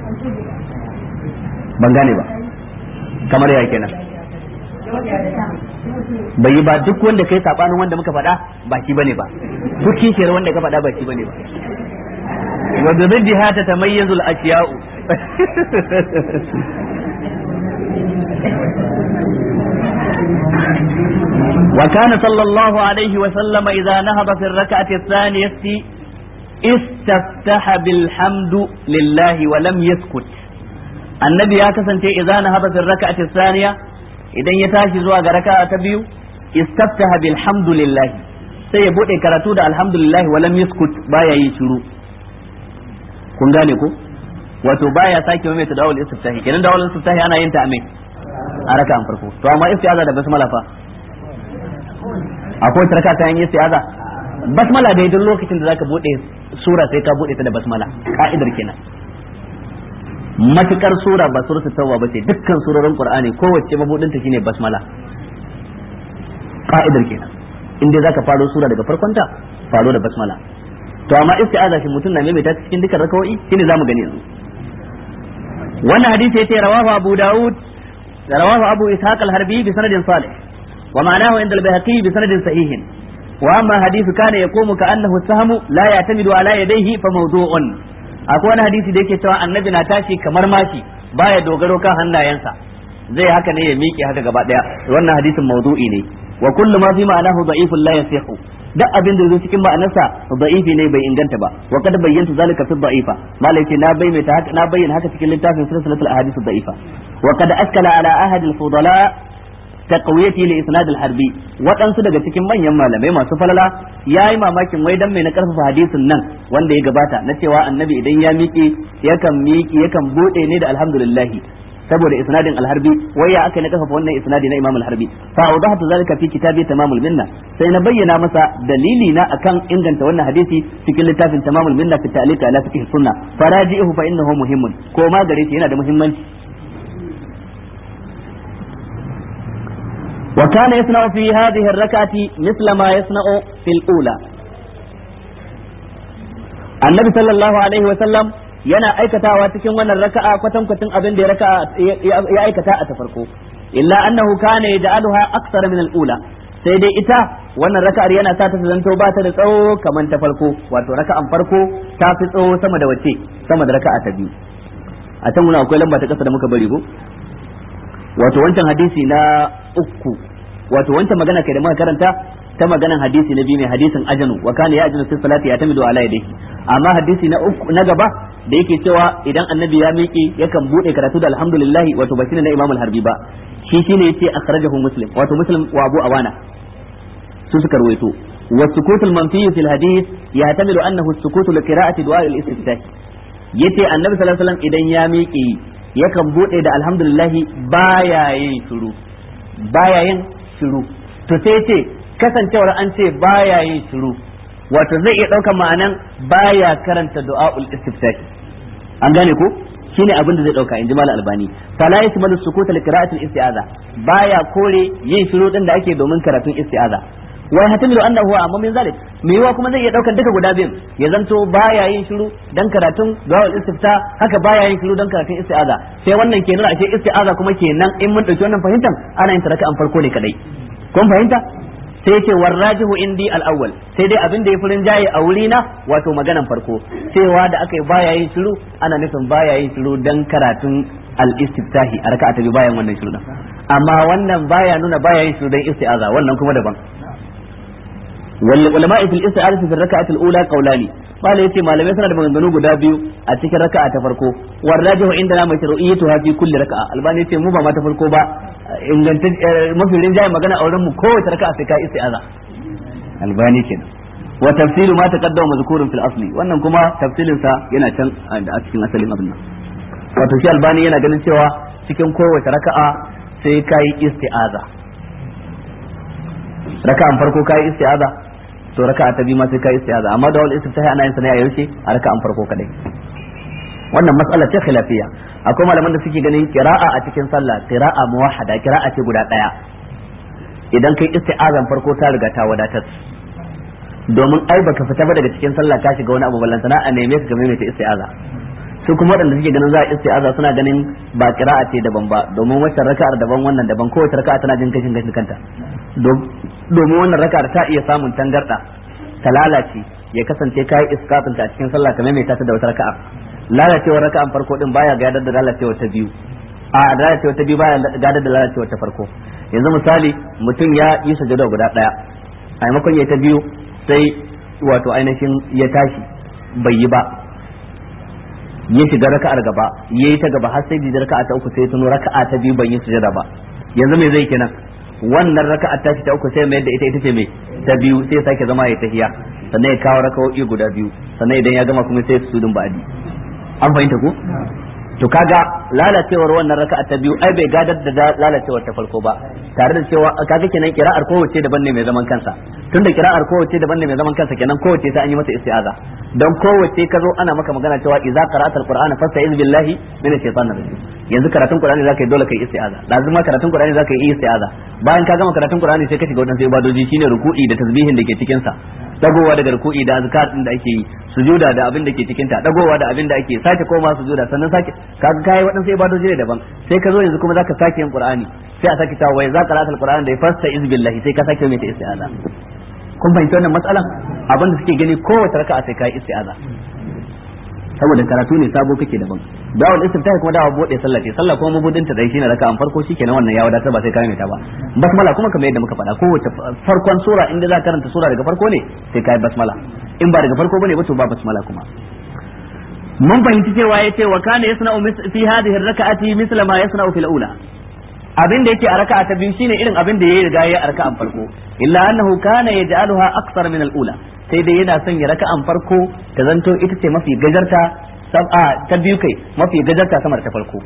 ban gane ba kamar ya kenan bai yi ba duk wanda kai sabanin wanda muka faɗa ba shi bane ba duk kishiyar wanda ka faɗa ba shi bane ba wa bi riddiha tatamayyazu al-ashya'u وكان صلى الله عليه وسلم إذا نهض في الركعة الثانية استفتح بالحمد لله ولم يسكت النبي يا كسنتي إذا نهض في الركعة الثانية إذا يتاشي زوا ركعة تبيو استفتح بالحمد لله sai ya bude karatu da alhamdulillah walam yaskut baya yi shiru kun gane ko wato baya sake mai ta dawul istiftahi kenan dawul istiftahi ana yin ta a mai a raka'an farko to amma istiaza da basmala fa akwai wata raka ta yin istiaza basmala dai duk lokacin da zaka bude sura sai ka bude ta da basmala ka'idar kenan matukar sura ba suratul tawba ba ce dukkan surorin qur'ani kowace mabudin ta shine basmala ka'idar kenan in dai zaka faro sura daga farkon ta faro da basmala to amma istiaza shi mutum na maimaita cikin dukkan rakawoyi shine zamu gani yanzu wannan hadisi yace rawahu abu daud rawahu abu ishaq al-harbi bi sanadin salih ومعناه عند البيهقي بسند صحيح واما حديث كان يقوم كانه السهم لا يعتمد على يديه فموضوع akwai wani hadisi da yake cewa annabi na tashi kamar mashi baya dogaro kan hannayensa zai haka ne ya miƙe haka gaba daya wannan hadisin mawdu'i ne wa kullu ma fi ma'anahu da'ifun la yasihu duk abin da zai cikin ma'anarsa da'ifi ne bai inganta ba wa kad bayyanta zalika fi da'ifa malai ce na bayyana haka na bayyana haka cikin littafin silsilatul ahadith da'ifa wa kad askala ala ahad al-fudala taqwiyati li isnad al-harbi waɗansu daga cikin manyan malamai masu falala yayi mamakin wai dan mai na karfafa hadisin nan wanda ya gabata na cewa annabi idan ya miƙe yakan miƙe yakan bude ne da alhamdulillah saboda isnadin al-harbi wai ya aka na karfafa wannan isnadi na imam al-harbi fa awdahtu zalika fi kitabi tamamul minna sai na bayyana masa dalili na akan inganta wannan hadisi cikin littafin tamamul minna fi ta'liq ala fiqh sunna faraji'uhu fa innahu muhimmun ko ma gare shi yana da muhimmanci وكان يصنع في هذه الركعة مثل ما يصنع في الأولى النبي صلى الله عليه وسلم yana aikatawa cikin wannan raka'a kwatan kwatin abin da ya raka'a ya aikata a ta farko illa annahu kana yaj'aluha akthara min al-ula sai dai ita wannan raka'ar yana sa ta zanto ba ta da tsawo kamar ta farko wato raka'an farko ta fi tsawo sama da wace sama da raka'a ta biyu a can muna akwai lamba ta kasa da muka bari ko wato wancan hadisi na uku wato wancan magana kai da muka karanta ta maganan hadisi na biyu mai hadisin ajanu wa kana ya ajinu fi salati ya tamidu ala yadihi amma hadisi na uku na gaba da yake cewa idan annabi ya miƙe yakan bude karatu da alhamdulillah wato ba shine na imamul harbi ba shi shine yace akhrajahu muslim wato muslim wa abu awana su suka rawaito wa sukutul manfi fil hadith yahtamilu annahu sukutu li qira'ati du'a al-istiftah yace annabi sallallahu alaihi wasallam idan ya miƙe yakan bude da alhamdulillah baya yin shiru baya yin shiru to sai ce kasancewar an ce baya yin shiru wato zai iya ɗaukar ma'anan baya karanta du'a'ul istiftah an gane ko shine abin da zai dauka inji mal albani fala yasmalu sukuta li qira'atil isti'aza baya kore yin shiru din da ake domin karatun isti'aza wa yahtamilu annahu amma min zalik me yiwa kuma zai iya daukar duka guda biyun ya zanto baya yin shiru dan karatun du'a'ul istifta haka baya yin shiru dan karatun isti'aza sai wannan ke nuna ashe isti'aza kuma kenan in mun dauki wannan fahimtar ana yin taraka an farko ne kadai kun fahimta sai ce warrajihu indi al-awwal sai dai abin da ya furin jaye a wuri na wato maganan farko cewa da aka yi baya yin shiru ana nufin baya yin shiru dan karatun al-istiftahi a raka'a ta biyu bayan wannan shiru amma wannan baya nuna baya yin shiru dan isti'aza wannan kuma daban wal ulama fil isti'azati fi raka'ati al-ula qawlani malai yace malamai suna da maganganu guda biyu a cikin raka'a ta farko warrajihu indana mashru'iyyatu fi kulli raka'a albani yace mu ba ma ta farko ba inganta mafi rinjaye magana a wurin mu kowace raka'a sai ka isti'aza albani kenan wa tafsiru ma taqaddama mazkurun fil asli wannan kuma tafsirin sa yana can a cikin asalin abin nan wato shi albani yana ganin cewa cikin kowace raka'a sai ka yi isti'aza raka'an farko ka yi isti'aza to raka'a ta biyu ma sai ka yi isti'aza amma da wal istiftahi ana yin sa ne a yaushe a raka'an farko kadai wannan mas'ala ce khilafiyya akwai malaman da suke ganin qira'a a cikin sallah qira'a muwahhada qira'a ce guda daya idan kai isti'azan farko ta riga ta wadatar domin ai baka fita ba daga cikin sallah ka shiga wani abu ballantana a neme ka game ta isti'aza su kuma waɗanda suke ganin za a isti'aza suna ganin ba qira'a ce daban ba domin wacce raka'ar daban wannan daban kowace raka'a tana jin kashin gashin kanta domin wannan raka'ar ta iya samun tangarda ta lalace ya kasance kai iskafin ta a cikin sallah kamar mai ta da wata raka'a lalacewar raka'an farko din baya gadar da lalacewar ta biyu a lalacewar ta biyu baya gadar da lalacewar ta farko yanzu misali mutum ya yi sujada guda daya a maimakon ya ta biyu sai wato ainihin ya tashi bai yi ba ya shiga raka'ar gaba ya yi ta gaba har sai da raka'a ta uku sai tuno raka'a ta biyu bai yi sujada ba yanzu me zai kenan wannan raka'a ta ta uku sai mai da ita ita ce mai ta biyu sai ya sake zama ya tahiya sannan ya kawo raka'o'i guda biyu sannan idan ya gama kuma sai su sudun ba'adi an fahimta ko to kaga lalacewar wannan raka'a ta biyu ai bai gadar da lalacewar ta farko ba tare da cewa kaga kenan kira'ar kowace daban ne mai zaman kansa tunda kira'ar kowace daban ne mai zaman kansa kenan kowace sai an yi mata isti'aza dan kowace ka zo ana maka magana cewa idza qara'ata alqur'ana fasta'iz billahi minash shaitanir rajim yanzu karatun qur'ani zaka yi dole kai isti'aza lazim ma karatun qur'ani zaka yi isti'aza bayan ka gama karatun qur'ani sai ka shiga wadansu ibadoji shine ruku'i da tasbihin da ke cikin sa dagowa daga ruku'i da azkar din da ake yi sujuda da abin da ke cikin ta dagowa da abin da ake sake koma sujuda sannan sake kaga kai waɗansu ibadoji ne daban sai ka zo yanzu kuma zaka sake yin qur'ani sai a sake cewa wai za qara'atul qur'ani da fasta iz billahi sai ka sake mai ta isti'aza kun fahimci wannan matsalan abin da suke gani kowace raka'a sai kai isti'aza saboda karatu ne sabo kake daban dawal istiftahi kuma dawa bude sallah ce sallah kuma mabudin ta dai shine raka'an farko shikenan wannan ya wadatar ba sai ka mai ta ba basmala kuma kamar yadda muka faɗa kowace farkon sura inda za ka karanta sura daga farko ne sai kai basmala in ba daga farko bane ba to ba basmala kuma mun fahimci cewa yace wa kana yasna'u fi hadhihi ar-raka'ati misla ma yasna'u fil ula abin da yake a raka'a ta biyu shine irin abin da yayi riga yayi a raka'an farko illa annahu kana yaj'aluha akthar min al-ula sai dai yana son ya raka'an farko ta zanto ita ce mafi gajarta sab'a ta biyu kai mafi gajarta sama da ta farko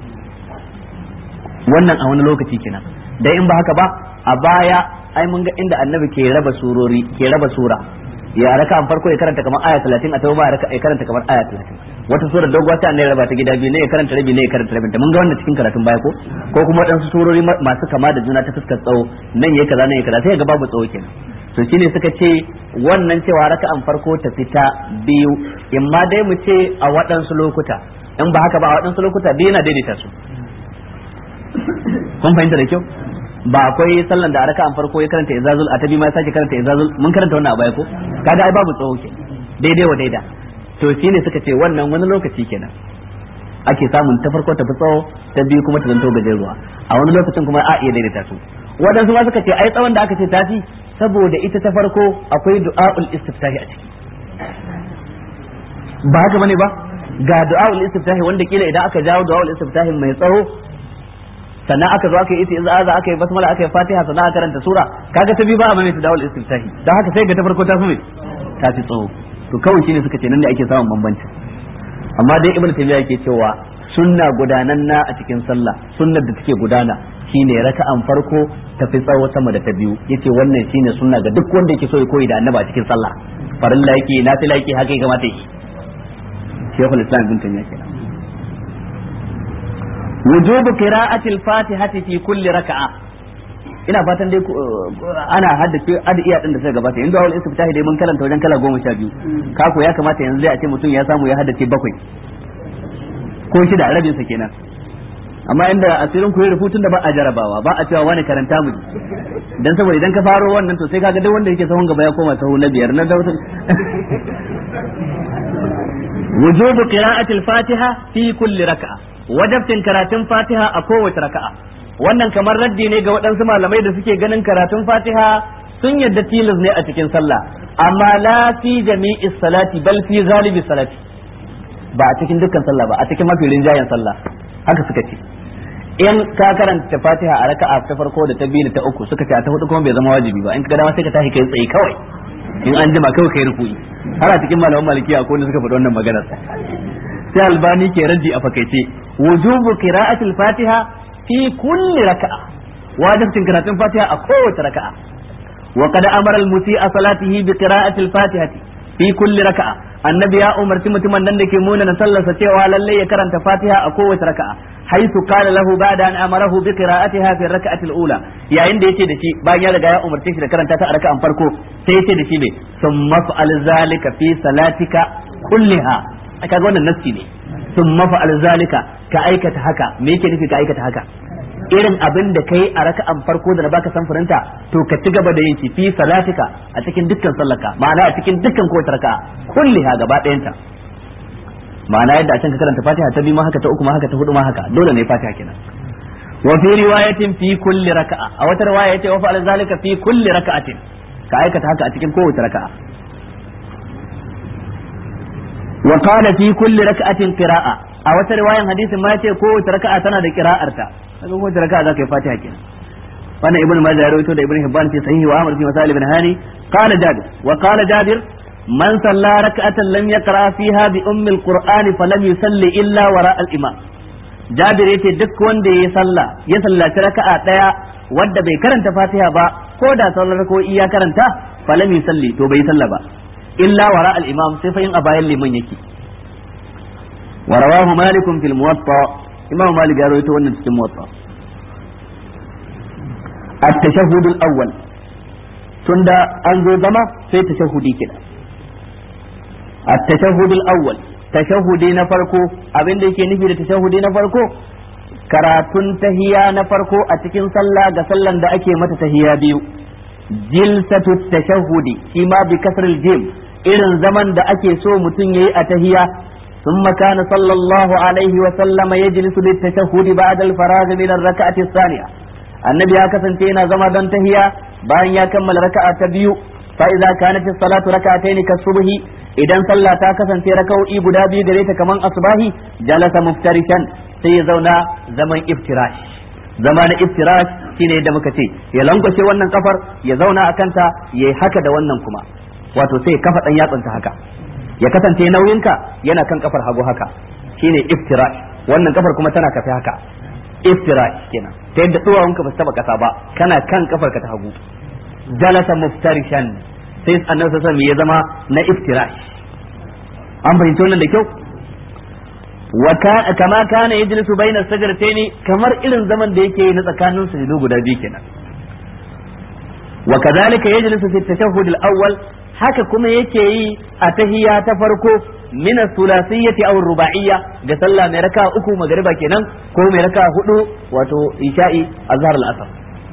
wannan a wani lokaci kenan da in ba haka ba a baya ai mun ga inda annabi ke raba surori ke raba sura ya raka'an farko ya karanta kamar aya 30 a tawo ya karanta kamar aya 30 wata sura doguwa ta annabi raba ta gida biyu ne ya karanta rabi ne ya karanta rabin ta mun ga wannan cikin karatun baya ko ko kuma waɗansu surori masu kama da juna ta fuskar tsawo nan yayi kaza nan yayi kaza sai ga babu tsawo kenan to shine suka ce wannan cewa raka'an farko ta fita biyu in ma dai mu ce a waɗansu lokuta in ba haka ba a waɗansu lokuta biyu yana daidaita su kun fahimta da kyau ba akwai sallan da a raka'an farko ya karanta izazul a tabi ma ya sake karanta izazul mun karanta wannan a baya ko kaga ai babu tsawo ke daidai wa daida to shine suka ce wannan wani lokaci kenan ake samun ta farko ta fi tsawo ta biyu kuma ta zanto gajeruwa a wani lokacin kuma a iya daidaita su waɗansu ma suka ce ai tsawon da aka ce tafi saboda ita ta farko akwai du'a'ul istiftahi a ciki ba haka bane ba ga du'a'ul istiftahi wanda kila idan aka jawo du'a'ul istiftahi mai tsawo sannan aka zo aka yi isti'aza aka yi basmala aka yi fatiha sannan aka karanta sura kaga ta bi ba a mai du'a'ul istiftahi dan haka sai ga ta farko ta fi mai ta fi tsawo to kawai shine suka ce nan ne ake samun bambanci amma dai ibnu taymiya yake cewa sunna gudananna a cikin sallah sunnar da take gudana shine raka'an farko ta fi tsawo sama da ta biyu yace wannan shine sunna ga duk wanda yake so ya koyi da annaba a cikin sallah farilla yake nafila yake haka ya kamata yi shaykhul islam ibn taymiya kenan wujubu qira'ati al-fatihati fi kulli raka'a ina fatan dai ana haddace adiya din da suka gabata inda wal istiftahi dai mun karanta wajen kala goma sha biyu kako ya kamata yanzu zai a ce mutum ya samu ya haddace bakwai ko shida rabin sa kenan amma inda asirin ku ya rubutun da ba a jarabawa ba a cewa wani karanta mu dan saboda idan ka faro wannan to sai kaga duk wanda yake sahun gaba ya koma sahu na biyar na dautin wujubu qira'atil fatiha fi kulli raka'a wajabtin karatun fatiha a kowace raka'a wannan kamar raddi ne ga waɗansu malamai da suke ganin karatun fatiha sun yadda tilas ne a cikin sallah amma la fi jami'i salati bal fi ghalibi salati ba a cikin dukkan sallah ba a cikin mafi rinjayen sallah haka suka ce in ka karanta fatiha a raka'a ta farko da ta biyu da ta uku suka ce a ta hudu kuma bai zama wajibi ba in ka ga dama sai ka tashi kai tsaye kawai in an jima kawai kai ruku'i har a cikin malaman malikiya akwai wanda suka faɗi wannan maganar sai albani ke raddi a fakaice wujubu qira'atil fatiha fi kulli raka'a wajibcin karatun fatiha a kowace raka'a wa qad amara al-musi'a salatihi bi qira'atil fatihati fi kulli raka'a annabi ya umarci mutumin nan da ke muna na sallarsa cewa lalle ya karanta fatiha a kowace raka'a haitu qala lahu ba'da an amarahu bi qira'atiha fi raka'atil ula yayin da yace da shi bayan ya riga ya umarce shi da karanta ta a raka'an farko sai yace da shi ne summa fa'al zalika fi salatika kulliha kaga wannan nassi ne summa fa'al zalika ka aikata haka me yake nufi ka aikata haka irin abin da kai a raka'an farko da na baka samfurinta to ka ci gaba da yin shi fi salatika a cikin dukkan sallaka ma'ana a cikin dukkan kowace raka'a kulliha gaba ɗayanta ma'ana yadda a can ka karanta fatiha ta biyu ma haka ta uku ma haka ta hudu ma haka dole ne fatiha kenan wa fi riwayatin fi kulli raka'a a wata riwaya yace wa fa'al zalika fi kulli raka'atin ka aikata haka a cikin kowace raka'a wa qala fi kulli raka'atin qira'a a wata riwayan hadisin ma yace kowace raka'a tana da qira'arta kaga kowace raka'a zaka yi fatiha kenan wannan ibnu majah ya rawaito da ibnu hibban fi sahihi wa amr fi masalih ibn hani qala jabir wa qala jabir man salla rak'atan lam yaqra fiha bi ummi alqur'ani falam yusalli illa wara al-imam jabir yace duk wanda ya salla ya sallaci raka'a daya wanda bai karanta fatiha ba ko da sallar ko iya karanta falam yusalli to bai salla ba illa wara al-imam sai fa yin a bayan liman yake wa rawahu malik fil muwatta imam malik ya rawaito wannan cikin muwatta at-tashahhud al-awwal tunda an zo zama sai tashahhudi kenan التشهد الأول تشهدي نفرقو abin da yake nufi da tashahudi na farko karatun tahiya na farko a cikin sallah ga sallan da ake mata tahiya biyu jilsatu tashahudi shi ma bi kasril jim irin zaman da ake so mutum yayi a tahiya ثم كان صلى الله عليه وسلم يجلس للتشهد بعد الفراغ من الركعة الثانية النبي هكذا تينا زما دون تهيا بان يكمل ركعة تبيو فإذا كانت الصلاة ركعتين كالصبح idan sallah ta kasance raka'o'i guda biyu gare ta kaman asbahi jalasa muftarishan sai ya zauna zaman iftirash zama na iftirash shine da muka ce ya lankwashe wannan kafar ya zauna a kanta ya haka da wannan kuma wato sai kafa dan yatsunta haka ya kasance nauyinka yana kan kafar hagu haka shine iftirash wannan kafar kuma tana kafe haka iftirash kenan ta yadda duwawunka ba su taba kasa ba kana kan kafar ka ta hagu jalasa muftarishan sai annabi sallallahu alaihi ya zama na iftirash an fahimci wannan da kyau wa kama kana yajlisu baina sajdataini kamar irin zaman da yake na tsakanin sujudu guda biyu kenan wa kadhalika yajlisu fi at-tashahhud al-awwal haka kuma yake yi a tahiyya ta farko min as-sulasiyyati aw ar-ruba'iyya ga sallah mai raka uku magariba kenan ko mai raka hudu wato isha'i azhar al-asr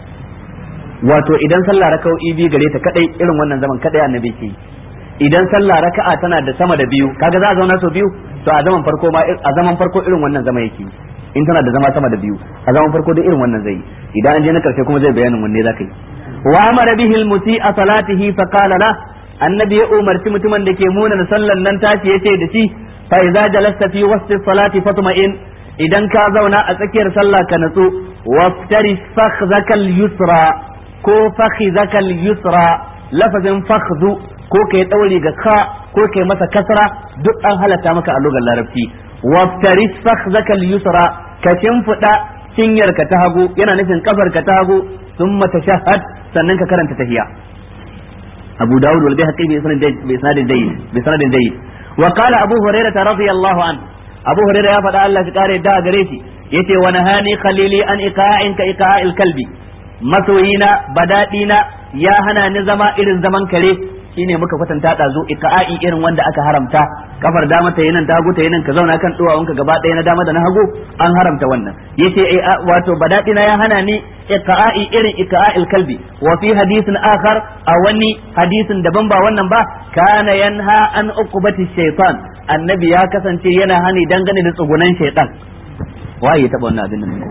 wato idan sallah raka'o'i biyu gare ta kadai irin wannan zaman kadai annabi ke idan sallah raka'a tana da sama da biyu kaga za a zauna sau biyu to a zaman farko ma a zaman farko irin wannan zama yake in tana da zama sama da biyu a zaman farko da irin wannan zai idan an je na karshe kuma zai bayanin wanne zaka yi wa amara bihi al-musi'a salatihi fa qala la annabi ya umarci mutumin da ke muna sallan nan tashi yace da shi fa idza jalasta fi wasti salati fatma'in idan ka zauna a tsakiyar sallah ka natsu waftari fakhzakal yusra ko fakhizakal yusra lafazin fakhzu ko kai daure ga ka ko kai masa kasra duk an halatta maka a lugar larabci waftaris fakhzakal yusra ka shimfida cinyar ka ta hagu yana nufin kafar ka ta hagu thumma tashahhad sannan ka karanta tahiyya Abu Dawud wal Bayhaqi bi sanadin bi sanadin jayyid bi sanadin jayyid wa qala Abu Hurairah radiyallahu an Abu Hurairah ya faɗa Allah ya kare da gare shi yace wa nahani khalili an iqa'in ka iqa'il kalbi masoyina badadina ya hana ni zama irin zaman kare shine muka kwatanta dazu iqa'i irin wanda aka haramta kafar dama ta yinan ta hagu ta yinan ka zauna kan duwawunka gaba ɗaya na dama da na hagu an haramta wannan yace wato badadi na ya hana ni iqa'i irin iqa'il kalbi wa fi hadithin akhar a wani hadisin daban ba wannan ba kana yanha an uqubati shaytan annabi ya kasance yana hani dangane da tsugunan shaytan waye ya taba wannan abin nan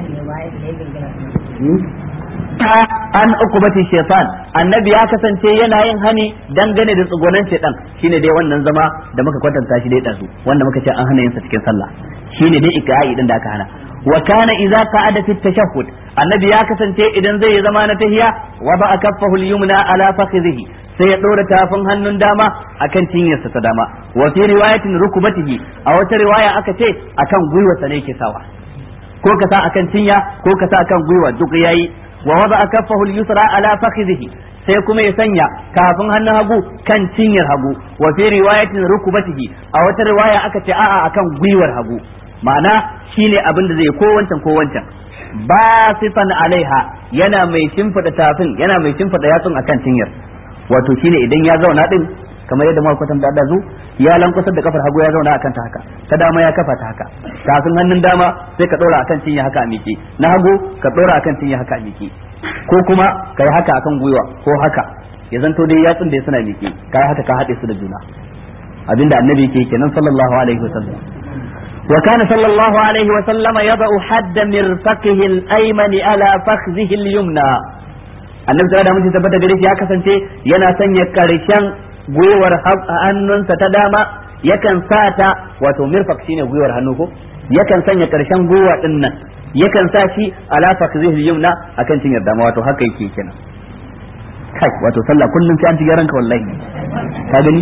an ukubati shaitan annabi ya kasance yana yin hani dangane da tsugonan shaitan shine dai wannan zama da muka kwatanta shi dai dazu wanda muka ce an hana yin sa cikin sallah shine dai ikra'i din da aka hana wa kana idza qa'ada fi tashahhud annabi ya kasance idan zai yi zama na tahiya wa ba kaffahu al-yumna ala fakhidhihi sai ya ɗora tafin hannun dama akan cinyarsa ta dama wa fi riwayatin rukubatihi a wata riwaya aka ce akan gwiwarsa ne ke sawa ko ka sa akan cinya ko ka sa akan gwiwa duk yayi wa wada kaffahu al-yusra ala fakhidhihi sai kuma ya sanya kafin hannun hagu kan cinyar hagu wa fi riwayatin rukubatihi a wata riwaya aka ce a'a akan gwiwar hagu ma'ana shine abin da zai ko wancan ko wancan basifan alaiha yana mai shimfida tafin yana mai shimfida yatsun akan cinyar wato shine idan ya zauna din kamar yadda muka kwatanta da zu ya lankwasar da kafar hagu ya zauna akan ta haka ta dama ya kafa ta haka kafin hannun dama sai ka dora akan cinya haka a miƙe na hagu ka dora akan cinya haka a miƙe ko kuma ka yi haka akan gwiwa ko haka ya zanto dai yatsun da suna miƙe ka yi haka ka haɗe su da juna abinda annabi yake kenan sallallahu alaihi wasallam وكان صلى الله عليه وسلم يضع حد مرفقه الأيمن على فخذه اليمنى annabi sallallahu alaihi wasallam tabbata gare shi ya kasance yana sanya karshen gwiwar hannunsa ta dama yakan sa ta wato mirfaq shine gwiwar hannu ko yakan sanya karshen gwiwa din nan yakan sa shi ala fakzihi yumna akan cinyar dama wato haka yake kenan kai wato sallah kullum sai an ci ranka wallahi ka gani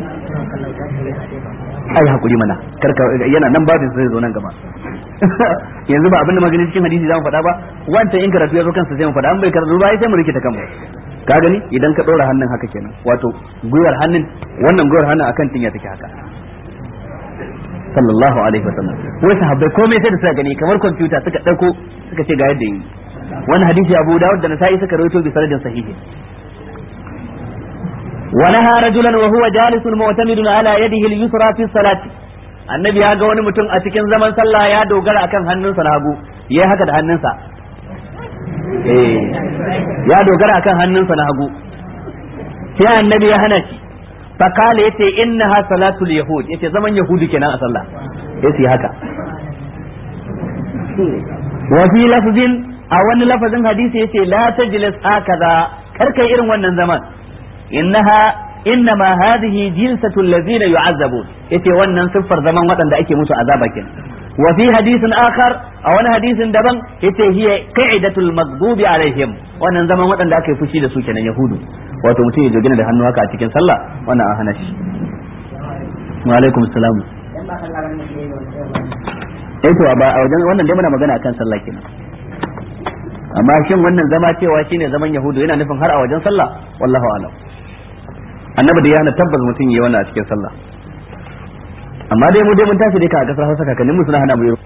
ai hakuri mana karka yana nan babin sai zo nan gaba yanzu ba abinda magani cikin hadisi zamu faɗa ba wancan in karatu ya zo kansa sai mu faɗa an bai karatu ba sai mu rike ta kanmu ka gani idan ka ɗora hannun haka kenan wato gwiwar hannun wannan gwiwar hannun akan tinya take haka sallallahu alaihi wasallam wai sahabbai komai sai da suka gani kamar kwamfuta suka ɗauko suka ce ga yadda yi wani hadisi Abu Dawud da Nasa'i suka rawaito bi sanadin sahihi ونهى رجلا وهو جالس معتمد على يده اليسرى في الصلاه annabi ya ga wani mutum a cikin zaman sallah ya dogara akan hannunsa na hagu ya haka da hannunsa eh ya dogara akan hannunsa na hagu sai annabi ya hana shi fa kale yace innaha salatul yahud yace zaman yahudi kenan a sallah yace haka wa fi lafzin a wani lafazin hadisi yace la tajlis hakaza karkai irin wannan zaman innaha innama hadhihi jilsatu allazina yu'azzabun yace wannan siffar zaman waɗanda ake musu azaba kenan wa fi hadithin akhar a wani hadisin daban yace hiya qa'idatul maghdubi alaihim wannan zaman waɗanda aka yi fushi da su kenan yahudu wato mutum ya jogina da hannu haka a cikin sallah wannan an hana shi wa alaikum assalam eh to ba a wajen wannan dai muna magana akan sallah kenan amma shin wannan zama cewa shine zaman yahudu yana nufin har a wajen sallah wallahu a'lam annabi da ya hana tabbas mutum yi wannan a cikin sallah amma dai mu dai mun tashi dai ka a kasar Hausa kakannin mu suna hana mu yi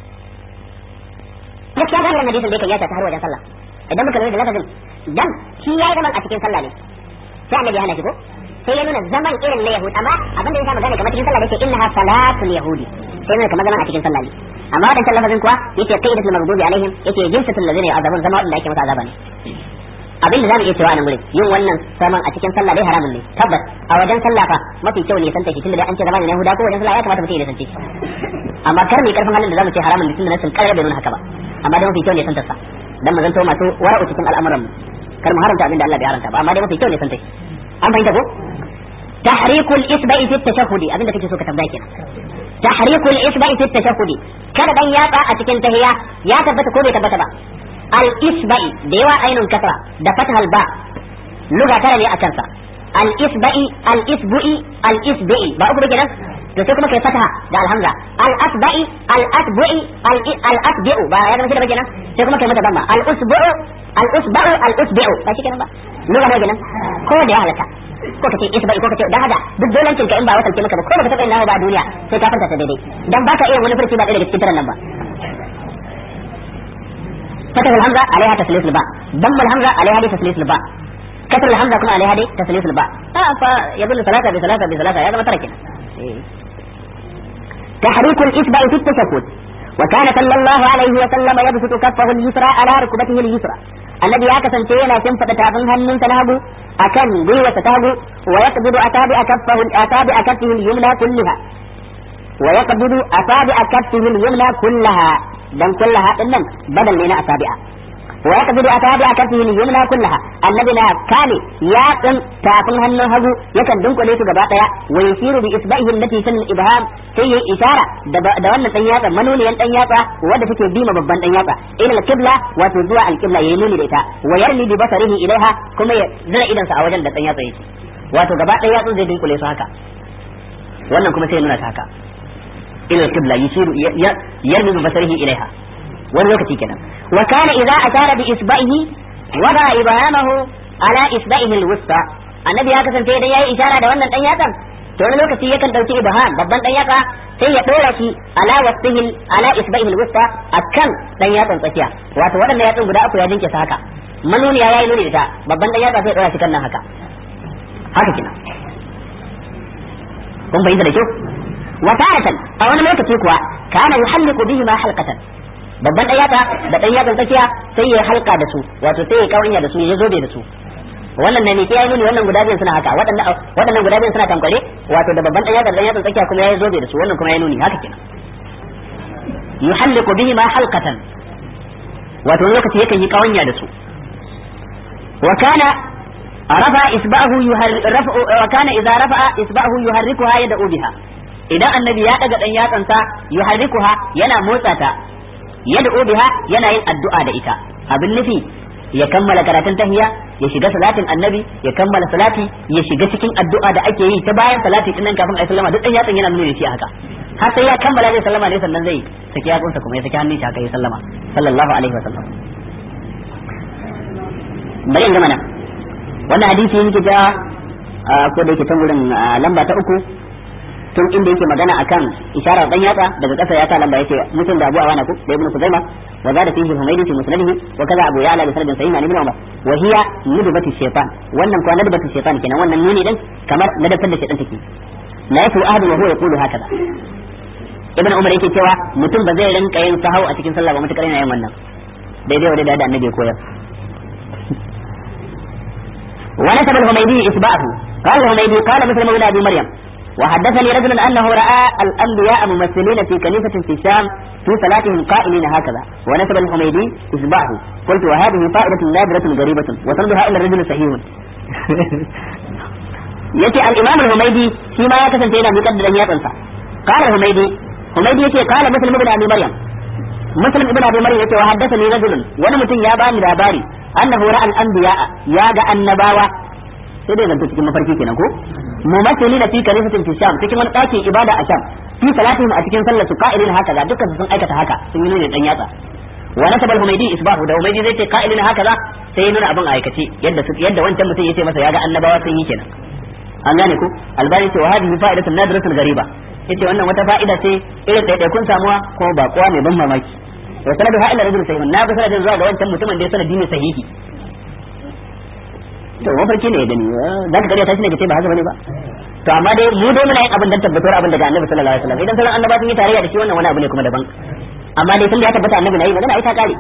gaskiya ga wannan hadisin da yake yata ta har wajen sallah idan muka lura da lafazin dan shi yayi zaman a cikin sallah ne sai annabi ya hana shi ko sai ya nuna zaman irin na yahud amma abin da ya sa magana kamar cikin sallah yake innaha salatul yahudi sai nuna kamar zaman a cikin sallah ne amma wadancan lafazin kuwa yake qaidatul maghdubi alaihim yake jinsatul ladina yu'adabun zama wadanda ake masa azaba ne abin da zamu iya cewa a nan gurin yin wannan saman a cikin sallah dai haramun ne tabbas a wajen sallah fa mafi kyau ne santa shi tunda dai an ce zamanin Yahuda ko wajen sallah ya kamata mutum ya sance shi amma kar mu karfin halin da zamu ce haramun ne tunda nasin karar bai nuna haka ba amma dai mafi kyau ne santa sa dan mu zanto masu wara'u cikin al'amuran mu kar mu haramta abin da Allah bai haramta ba amma dai mafi kyau ne santa shi an fahimta ko tahrikul isba'i fi tashahhudi abinda kake so ka tambaya kenan tahrikul isba'i fi tashahhudi kada dan yatsa a cikin tahiyya ya tabbata ko bai tabbata ba al-isba'i da yawa ainun kasra da fathal ba luga tara ne a kansa al-isba'i al-isbu'i al-isbi'i ba uku kenan to sai kuma kai fataha da alhamza al-asba'i al-asbu'i al-asbi'u ba ya zama shi da kenan sai kuma kai mata damma al-usbu'u al-usba'u al-usbi'u ba shi kenan ba luga ne kenan ko da ya halaka ko kace isba'i ko kace da hada duk dolancin ka in ba wasance maka ba ko baka taba yin nawa ba a duniya sai ka fanta ta daidai dan baka iya wani furci ba daga cikin taran nan ba فتح الهمزة عليها تسليس الباء ضم الهمزة عليها تسليس الباء kasar alhamza kuma alaiha dai taslisul ba a fa yadullu salata bi salata bi salata ya zama tara kenan تحريك الإصبع في التشهد وكان صلى الله عليه وسلم يبسط كفه اليسرى على ركبته اليسرى الذي يكسن تينا سنفة تابن هنن تنهبو أكن بيوة تهبو ويقبض أتابع كفه أتابع كفه اليمنى كلها ويقبض أتابع كفه اليمنى كلها دم كلها إنن بدل من أتابع ويقبض أتابع كفه اليمنى كلها الذي لا كان يقن تافن هنن هبو يكن دنك ليس قباطيا ويشير بإصبعه التي سن الإبهام sai yi ishara da wannan dan yatsa manuniyan dan yatsa wanda take bima babban dan yatsa ila al-qibla wato zuwa al-qibla yayi nuni da ita wa yarli bi basarihi ilaiha kuma ya zira idan sa a wajen da dan yatsa yake wato gaba ɗaya yatsun zai dinkule su haka wannan kuma sai nuna ta haka ila al-qibla yushiru yarli bi basarihi ilaiha wani lokaci kenan wa kana idza ashara bi isba'ihi wada ibhamahu ala isba'ihi al-wusta annabi ya kasance idan yayi ishara da wannan dan yatsan to wani lokaci yakan dauki ibham babban dan yatsa sai ya dora shi ala wasfihi ala isba'ihi alwusta akan dan yatsan tsakiya wato waɗannan yatsun guda uku ya dinke sa haka manuniya yayi nuni da babban dan yatsa sai ya dora shi kan nan haka haka kina kun bayyana da kyau wa taratan a wani lokaci kuwa kana yuhalliqu bihi ma halqatan babban dan yatsa da dan yatsan tsakiya sai ya halka da su wato sai ya kawanya da su ya zobe da su wannan ne ne ya nuni wannan guda biyan suna haka waɗannan waɗannan guda biyan suna tankware wato da babban ɗan yatsa ɗan tsakiya kuma ya zobe da su wannan kuma ya nuni haka kenan yuhalliqu bihi ma halqatan wato lokaci yakan yi kawanya da su wa kana rafa isba'ahu yuharrifu wa kana idza rafa'a isba'ahu yuharrikuha yad'u biha idan annabi ya daga dan yatsansa yuharrikuha yana motsa ta yad'u biha yana yin addu'a da ita abin nufi ya kammala karatun tahiya ya shiga salatin annabi ya kammala salati ya shiga cikin addu'a da ake yi ta bayan salati din nan kafin ayi sallama duk dan yatsan yana nuna shi haka har sai ya kammala zai sallama ne sannan zai saki yatsunsa kuma ya saki hannun shi haka ya sallama sallallahu alaihi wasallam bari in gama nan wannan hadisi yake ja ko da yake can wurin lamba ta uku tun inda yake magana akan isharar dan yatsa daga kasa ya sa lamba yake mutum da Abu Awana ku da Ibn Kuzaima wa zada fihi Humaydi fi musnadihi wa kaza Abu Ya'la bi sanadin sahih an Ibn Umar wa hiya nudbatu shaytan wannan kuwa nudbatu shaytan kenan wannan nuni din kamar ladabtar da shaytan take la yafu ahadu wa huwa yaqulu hakaza Ibn Umar yake cewa mutum ba zai rinka yin sahau a cikin sallah ba mutakar yana yin wannan daidai wa daidai da annabi koyar ونسب الهميدي إثباته قال الهميدي قال مسلم بن أبي مريم وحدثني رجل أنه رأى الأنبياء ممثلين في كنيسة في الشام في صلاتهم قائلين هكذا ونسب الحميدي إصبعه قلت وهذه فائدة نادرة غريبة وسندها إلى الرجل صحيح يتي الإمام الحميدي فيما يكسن تينا بقدر أن يطنسا قال الحميدي حميدي يتي قال مسلم بن أبي مريم مسلم ابن أبي مريم يتي وحدثني رجل ونمتن يا باني لاباري أنه رأى الأنبياء يا النباوة sai dai zanto cikin mafarki kenan ko mumathili da fi kanisatin fi sham cikin wani ɗakin ibada a sham fi salatihim a cikin sallar su qa'ilin haka za dukkan sun aikata haka sun yi nuna dan yatsa wa nasaba al-humaydi isbahu da humaydi zai ce qa'ilin haka za sai nuna abin aikace yadda yadda wancan mutum yace masa ya ga annabawa sun yi kenan an gane ko albani ce wa hadhihi fa'idatun nadiratun ghariba yace wannan wata fa'ida ce irin ɗaiɗaikun samuwa ko ba kowa mai ban mamaki wa sanadu ha'ila rajul sahihun na ga sanadin zuwa ga wancan mutumin da ya sanadi ne sahihi to mafarki ne ya gani za ka kariya ta shine kace ba haka bane ba to amma dai mu dai muna yin abin dan tabbatar abin daga annabi sallallahu alaihi wasallam idan sauran annaba sun yi tarayya da shi wannan wani abu ne kuma daban amma dai tun da ya tabbata annabi na yi magana ai ta kare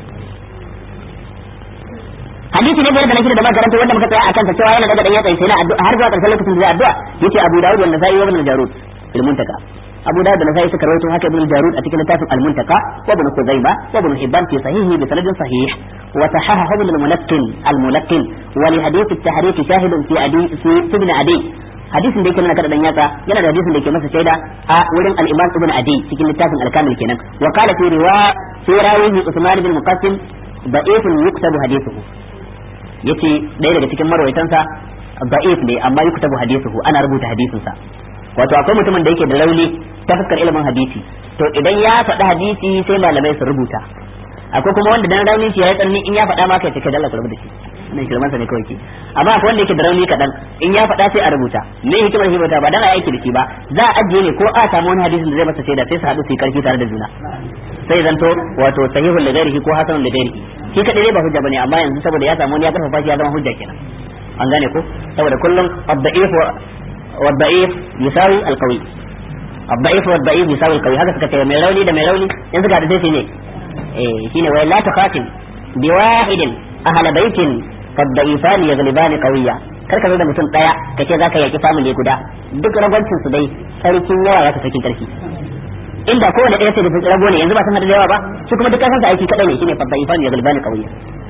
hadisi ne biyar da nake da makaranta wanda muka tsaya akan ta cewa yana daga dan yatsa sai na addu'a har zuwa karshen lokacin da addu'a yace Abu Dawud wanda sai ibn al-Jarud al-Muntaka Abu Dawud da Nasa'i suka rawaito haka ibn al-Jarud a cikin littafin al-Muntaka wa ibn Khuzaimah wa ibn Hibban fi sahihi bi sanadin sahih wa sahahahu ibn al-Munaqqin al-Munaqqin wa li hadith at-tahriq shahidun fi adi fi ibn Adi hadisin da yake nuna kada dan yatsa yana da hadisin da yake masa shaida a wurin al-Imam ibn Adi cikin littafin al-Kamil kenan wa qala fi riwa fi rawihi Uthman ibn Muqassim da'ifun yuktabu hadithuhu yace ɗaya daga cikin marwaitansa da'if ne amma yuktabu hadithuhu ana rubuta hadisinsa wato akwai mutumin da yake da rauni ta fuskar ilimin hadisi to idan ya faɗi hadisi sai malamai su rubuta akwai kuma wanda dan raunin shi ya yi tsanani in ya faɗa ma kai take dalla ku rubuta shi nan shirman sa ne kawai ke amma akwai wanda yake da rauni kaɗan in ya faɗa sai a rubuta me hikimar hibata ba dan a aiki da shi ba za a ajiye ne ko a samu wani hadisin da zai masa shaida sai su haɗu su yi karfi tare da juna sai zanto wato sahihul lighairihi ko hasanul lighairihi shi kadai dai ba hujja bane amma yanzu saboda ya samu wani ya karfafa shi ya zama hujja kenan an gane ko saboda kullum ad-da'if wa ad-da'if yusawi al-qawi ad-da'if wa ad-da'if yusawi al-qawi haka suka ce mai rauni da mai rauni yanzu ga da sai ne eh shine wai la tukhatim bi wahidin ahla baitin kad-da'ifan yaghlibani qawiyya kar ka zo da mutum daya kace zaka yaki family guda duk ragwancin su dai sarkin yawa zaka sarkin karfi inda kowane ɗaya sai da rago ne yanzu ba san da yawa ba su kuma duk kasan sa aiki kadai ne shine fadda ya galbani kawiya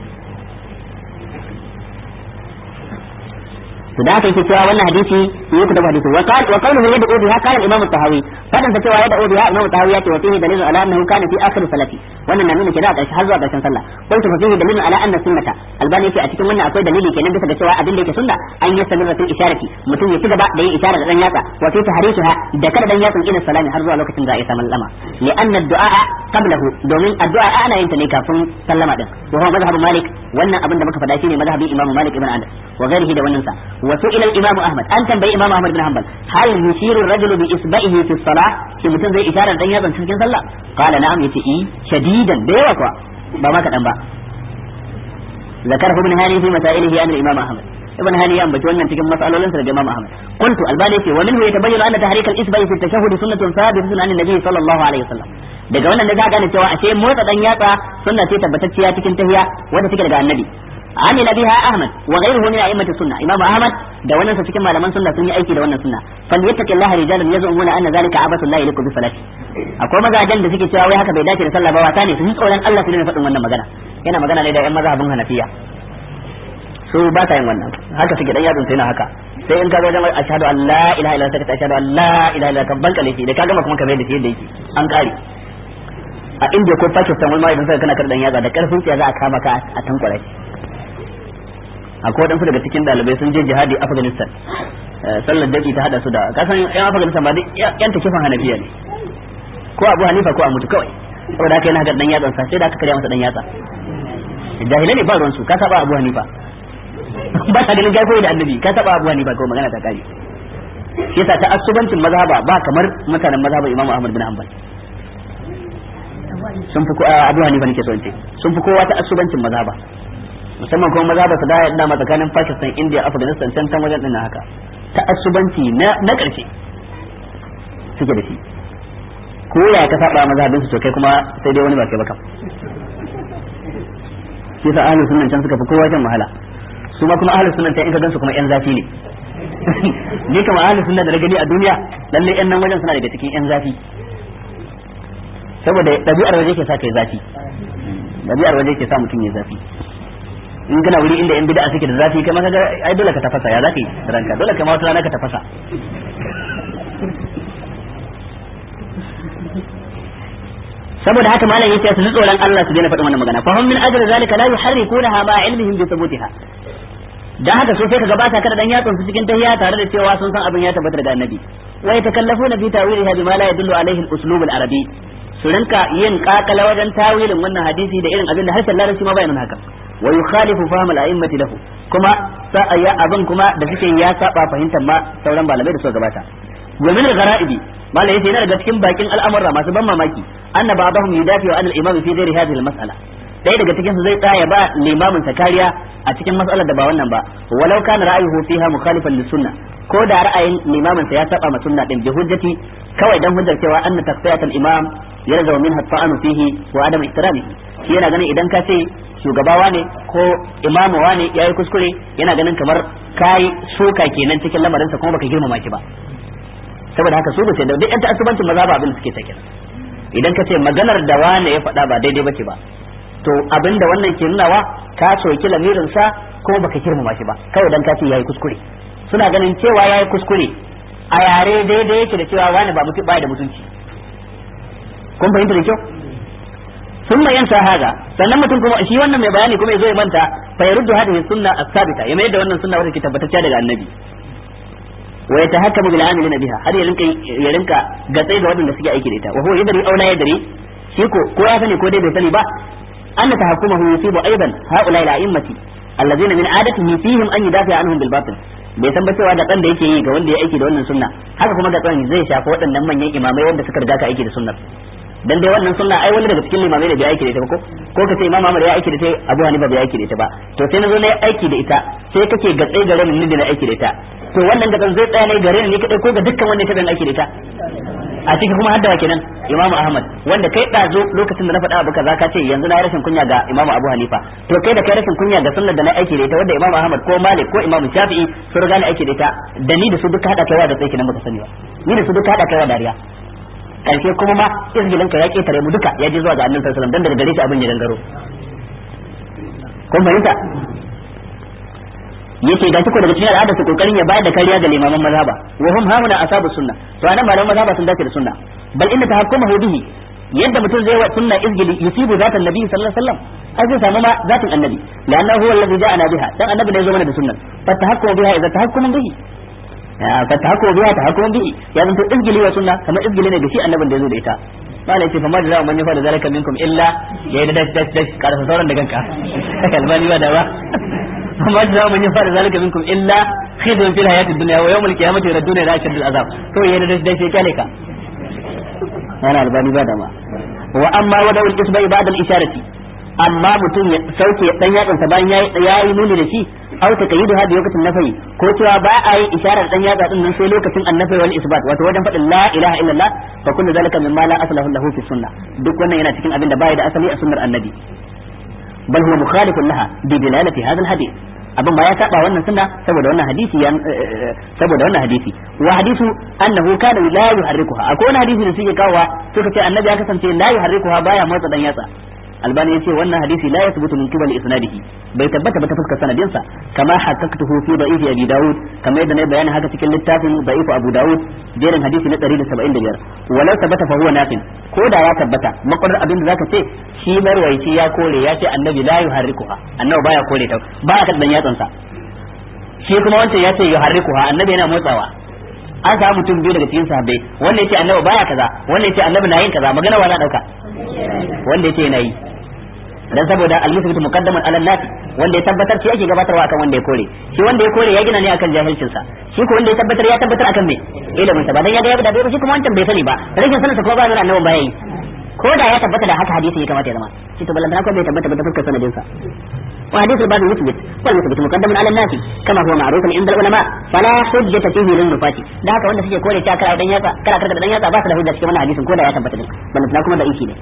to da aka yi cewa wannan hadisi yi ku da hadisi wa qala wa qawluhu yad'u biha qala al-imam at-tahawi fadan ta cewa yad'u biha imam at-tahawi yace wa fihi dalilun ala annahu kana fi akhir salati wannan na nuna kenan a ƙarshe har zuwa ƙarshen sallah qultu fa fihi dalilun ala anna sunnata albani yace a cikin wannan akwai dalili kenan bisa ga cewa abin da yake sunna an yi sanar fil isharati mutum ya ci gaba da yin isharar da dan yatsa wa fi tahrisuha da kada dan yatsan ila salami har zuwa lokacin da ya samu lama li anna ad-du'a qablahu domin addu'a ana yin ta ne kafin sallama din wa huwa mazhabu malik wannan abin da muka faɗa shine mazhabin imam malik ibn anas wa ghairihi da wannan sa wa su'ila al-imam ahmad an tambayi imam ahmad bin hanbal hal yushiru ar-rajulu bi isba'ihi fi as-salah shi mutum zai isharar dan yatsan cikin sallah qala na'am yace i shadidan da yawa kuwa ba ma kadan ba ذكره ابن هاني في مسائله عن الامام احمد ابن هاني ينبت wannan cikin mas'alolin sa da Imam Ahmad قلت albani ce wa minhu yatabayyana anna tahrik al-isba'i fi at-tashahhud sunnatun thabitatun an an-nabi sallallahu alaihi wasallam daga wannan da za gane cewa ashe motsa dan yatsa sunna ce tabbatacciya cikin tahiya wanda take daga annabi عمل بها احمد وغيره من ائمه السنه امام احمد da wannan sa cikin malaman sunna sun yi aiki da wannan sunna falyattaki Allah rijalan yazumuna anna zalika abatu la yaliku bi salati akwai mazajen da suke cewa wai haka bai dace da sallah ba wata ne su ji tsoron Allah su ne faɗin wannan magana yana magana ne da ƴan mazhabin Hanafiya su ba ta yin wannan haka suke dan yadin sai na haka sai in ka ga wajen ashhadu an la ilaha illallah sai ka ashhadu an la ilaha illallah kan banka laifi da ka gama kuma ka mai da shi yadda yake an kare a India ko Pakistan wani ma idan sai kana kardan yaza da karfin sai za a kama ka a tankwara shi akwai wadansu daga cikin dalibai sun je jihadi Afghanistan sallar daki ta hada su da kasan yan Afghanistan ba duk yan takifan Hanafiya ne ko Abu Hanifa ko a mutu kawai saboda haka yana ga dan yatsan sa sai da aka karya masa dan yatsa jahilai ne ba ruwan su ka saba Abu Hanifa ba ta ganin kai koyi da annabi ka saba Abu Hanifa ko magana ta kare yasa ta asubancin mazhaba ba kamar mutanen mazhaban Imam Ahmad bin Hanbal sun fi Abu Hanifa nake so in ce sun fi kowa ta asubancin mazhaba musamman kuma maza ba su da yadda ma tsakanin Pakistan India Afghanistan can can wajen din haka ta'assubanci na na karshe suke da shi ko ya ka saba mazhabin su to kai kuma sai dai wani ba kai ba kam shi yasa ahlus sunnan can suka fi kowa shan wahala su ma kuma ahlus sunnan can in ka gansu kuma yan zafi ne ni kama ahlus sunna da na gani a duniya lalle yan nan wajen suna daga cikin yan zafi saboda ɗabi'ar waje ke sa kai zafi ɗabi'ar waje ke sa mutum ya zafi in kana wuri inda yan bid'a suke da zafi kai ma kaga ai dole ka tafasa ya zaka yi ranka dole kai ma wata rana ka tafasa saboda haka malam yace su ji tsoron Allah su daina faɗin wannan magana fa hum min ajli zalika la yuharrikunaha ma ilmihim bi thubutiha dan haka so sai kaga ba ta kada dan yatsun su cikin tahiyya tare da cewa sun san abin ya tabbata daga annabi wa yatakallafuna fi ta'wiliha bima la yadullu alaihi al-uslub al-arabi su rinka yin kakala wajen tawilin wannan hadisi da irin abin da harshen larabci ma bayanin haka wa yukhalifu fahm al-a'immati lahu kuma ya abin kuma da suke ya saba fahimtar ma sauran malamai da suka gabata wa min al-ghara'ibi malai yace yana daga cikin bakin al'amura masu ban mamaki anna ba'dahum yudafi wa al-imam fi ghairi hadhihi al-mas'ala dai daga cikin su zai tsaya ba limamin sa kariya a cikin mas'alar da ba wannan ba walau kana ra'ayuhu fiha mukhalifan lis-sunnah ko da ra'ayin limamin sa ya saba ma sunna din bi hujjati kawai dan hujjar cewa anna taqsiyat al-imam yarzu minha at-ta'anu fihi wa adam ihtiramihi shi yana ganin idan ka ce shugabawa ne ko imamu ne ya yi kuskure yana ganin kamar kai suka kenan cikin lamarinsa kuma baka girmama shi ba saboda haka su bace da duk yan ta'assubancin maza ba abin da suke take idan ka ce maganar da wane ya faɗa ba daidai bace ba to abin da wannan ke nunawa ka soki lamirin sa kuma baka girmama shi ba kawai dan ka ce yayi kuskure suna ganin cewa yayi kuskure a yare daidai yake da cewa wani ba mutum ba da mutunci kun fahimta da kyau ثم ينسى هذا sannan mutum kuma shi wannan mai bayani kuma yazo ya manta fa yaruddu hadhihi sunna as-sabita ya mai da wannan sunna wadda ke tabbatacciya daga annabi wa yatahakkamu bil amilina biha har ya rinka ya rinka gatsai ga wadanda suke aiki da ita wa huwa yadri aw la yadri shi ko ko ya sani ko dai bai sani ba anna tahakkumahu yusibu aidan haula ila immati allazina min adatihi fihim an yudafi anhum bil batil bai san ba cewa gatsan da yake yi ga wanda ya aiki da wannan sunna haka kuma gatsan zai shafi waɗannan manyan imamai wanda suka riga ka aiki da sunnar dan dai wannan sunna ai wani daga cikin limamai da bai aiki da ita ba ko ko ka ce imam Ahmad ya aiki da ita Abu Hanifa bai aiki da ita ba to sai na zo na yi aiki da ita sai kake gatse gare ni da na aiki da ita to wannan gatsan zai tsaya ne gare ni kadai ko ga dukkan wanda ya taɓa aiki da ita a ciki kuma hadda kenan Imam Ahmad wanda kai ɗazo lokacin da na faɗa abu kaza ka ce yanzu na rashin kunya ga Imam Abu Hanifa to kai da kai rashin kunya ga sunnar da na aiki da ita wanda Imam Ahmad ko Malik ko Imam Shafi'i sun riga na aiki da ita da ni da su duka hada kaiwa da tsaiki nan baka sani ba ni da su duka hada kaiwa dariya karshe kuma ma izgilin ka ya ketare mu duka ya je zuwa ga Annabi sallallahu alaihi wasallam dan daga gare shi abin ya dangaro kun fahimta yace ga ko daga cikin al'ada su kokarin ya bayar da kariya ga limaman mazhaba wa hum hauna asabu sunna to anan malaman mazhaba sun dace da sunna bal inna tahakkumahu bihi yadda mutum zai wa sunna izgili yusibu zatan nabi sallallahu alaihi wasallam ai zai samu ma zatin annabi lanna huwa alladhi ja'ana biha dan annabi ne ya zo mana da sunnan fa tahakkumu biha idza tahakkumu bihi fa tahakkumu biha tahakkumu bihi ya zanto izgili wa sunna kamar izgili ne da shi annabin da ya zo da ita malai ce fa ma da man yafa da zalika minkum illa ya da dash dash dash karasa sauran da ganka kalmani ba da ba فما جزاء من يفعل ذلك منكم الا خزي في الحياه الدنيا ويوم القيامه يردون الى اشد العذاب to yana da dai sai kyale ka yana albani ba da ma wa amma wada ul isbai ba'da al isharati amma mutum ya sauke dan yatsan sa bayan yayi nuni da shi aw ta kayidu hadi lokacin nafai ko cewa ba a yi isharar dan yatsa din nan sai lokacin annafi wal isbat wato wajen fadin la ilaha illallah fa kullu zalika mimma la aslahu lahu fi sunnah duk wannan yana cikin abin da bai da asali a sunnar annabi bal huwa mukhalifun laha bi dilalati hadha al hadith abin ba ya saba wannan sunna saboda wannan hadisi ya saboda wannan hadisi wa hadisu annahu kana la yuharrikuha akwai wani hadisi da suke kawowa suka ce annabi ya kasance la yuharrikuha baya motsa dan yatsa albani yace wannan hadisi la yathbutu min qibali isnadihi bai tabbata ba ta fuskar sanadin sa kama haqqaqtuhu fi da'if abi daud kama yadda na bayani haka cikin littafin da'if abu daud jerin hadisi na 175 walau tabbata fa huwa nafin ko da ya tabbata makwarar abin da zaka ce shi marwaici ya kore ya ce annabi la yuharrikuha annabi baya kore ta baya kadan yatsan sa shi kuma wancan ya ce yuharrikuha annabi yana motsawa an samu mutum biyu daga cikin sahabbai wanda yace annabi baya kaza wanda yace annabi na yin kaza magana wa za dauka wanda yace yana yi dan saboda al-musbitu muqaddaman ala nasi wanda ya tabbatar shi ake gabatarwa akan wanda ya kore shi wanda ya kore ya gina ne akan jahilcin sa shi ko wanda ya tabbatar ya tabbatar akan me ilimin sa ba dan ya ga ya da bai shi kuma wancan bai sani ba rashin sanin sa ko ba nuna annabi baya yi ko da ya tabbata da haka hadisi ya kamata ya zama shi to balantana ko bai tabbata ba ta fuskar sanadin sa وحديث الباب المثبت والمثبت مقدم على الناس كما هو معروف عند العلماء فلا حجة فيه للنفاة da haka wanda suke kore ta kara dan yatsa kara karka dan yatsa ba su da hujja cikin wannan hadisin ko da ya tabbata din balantana kuma da iki ne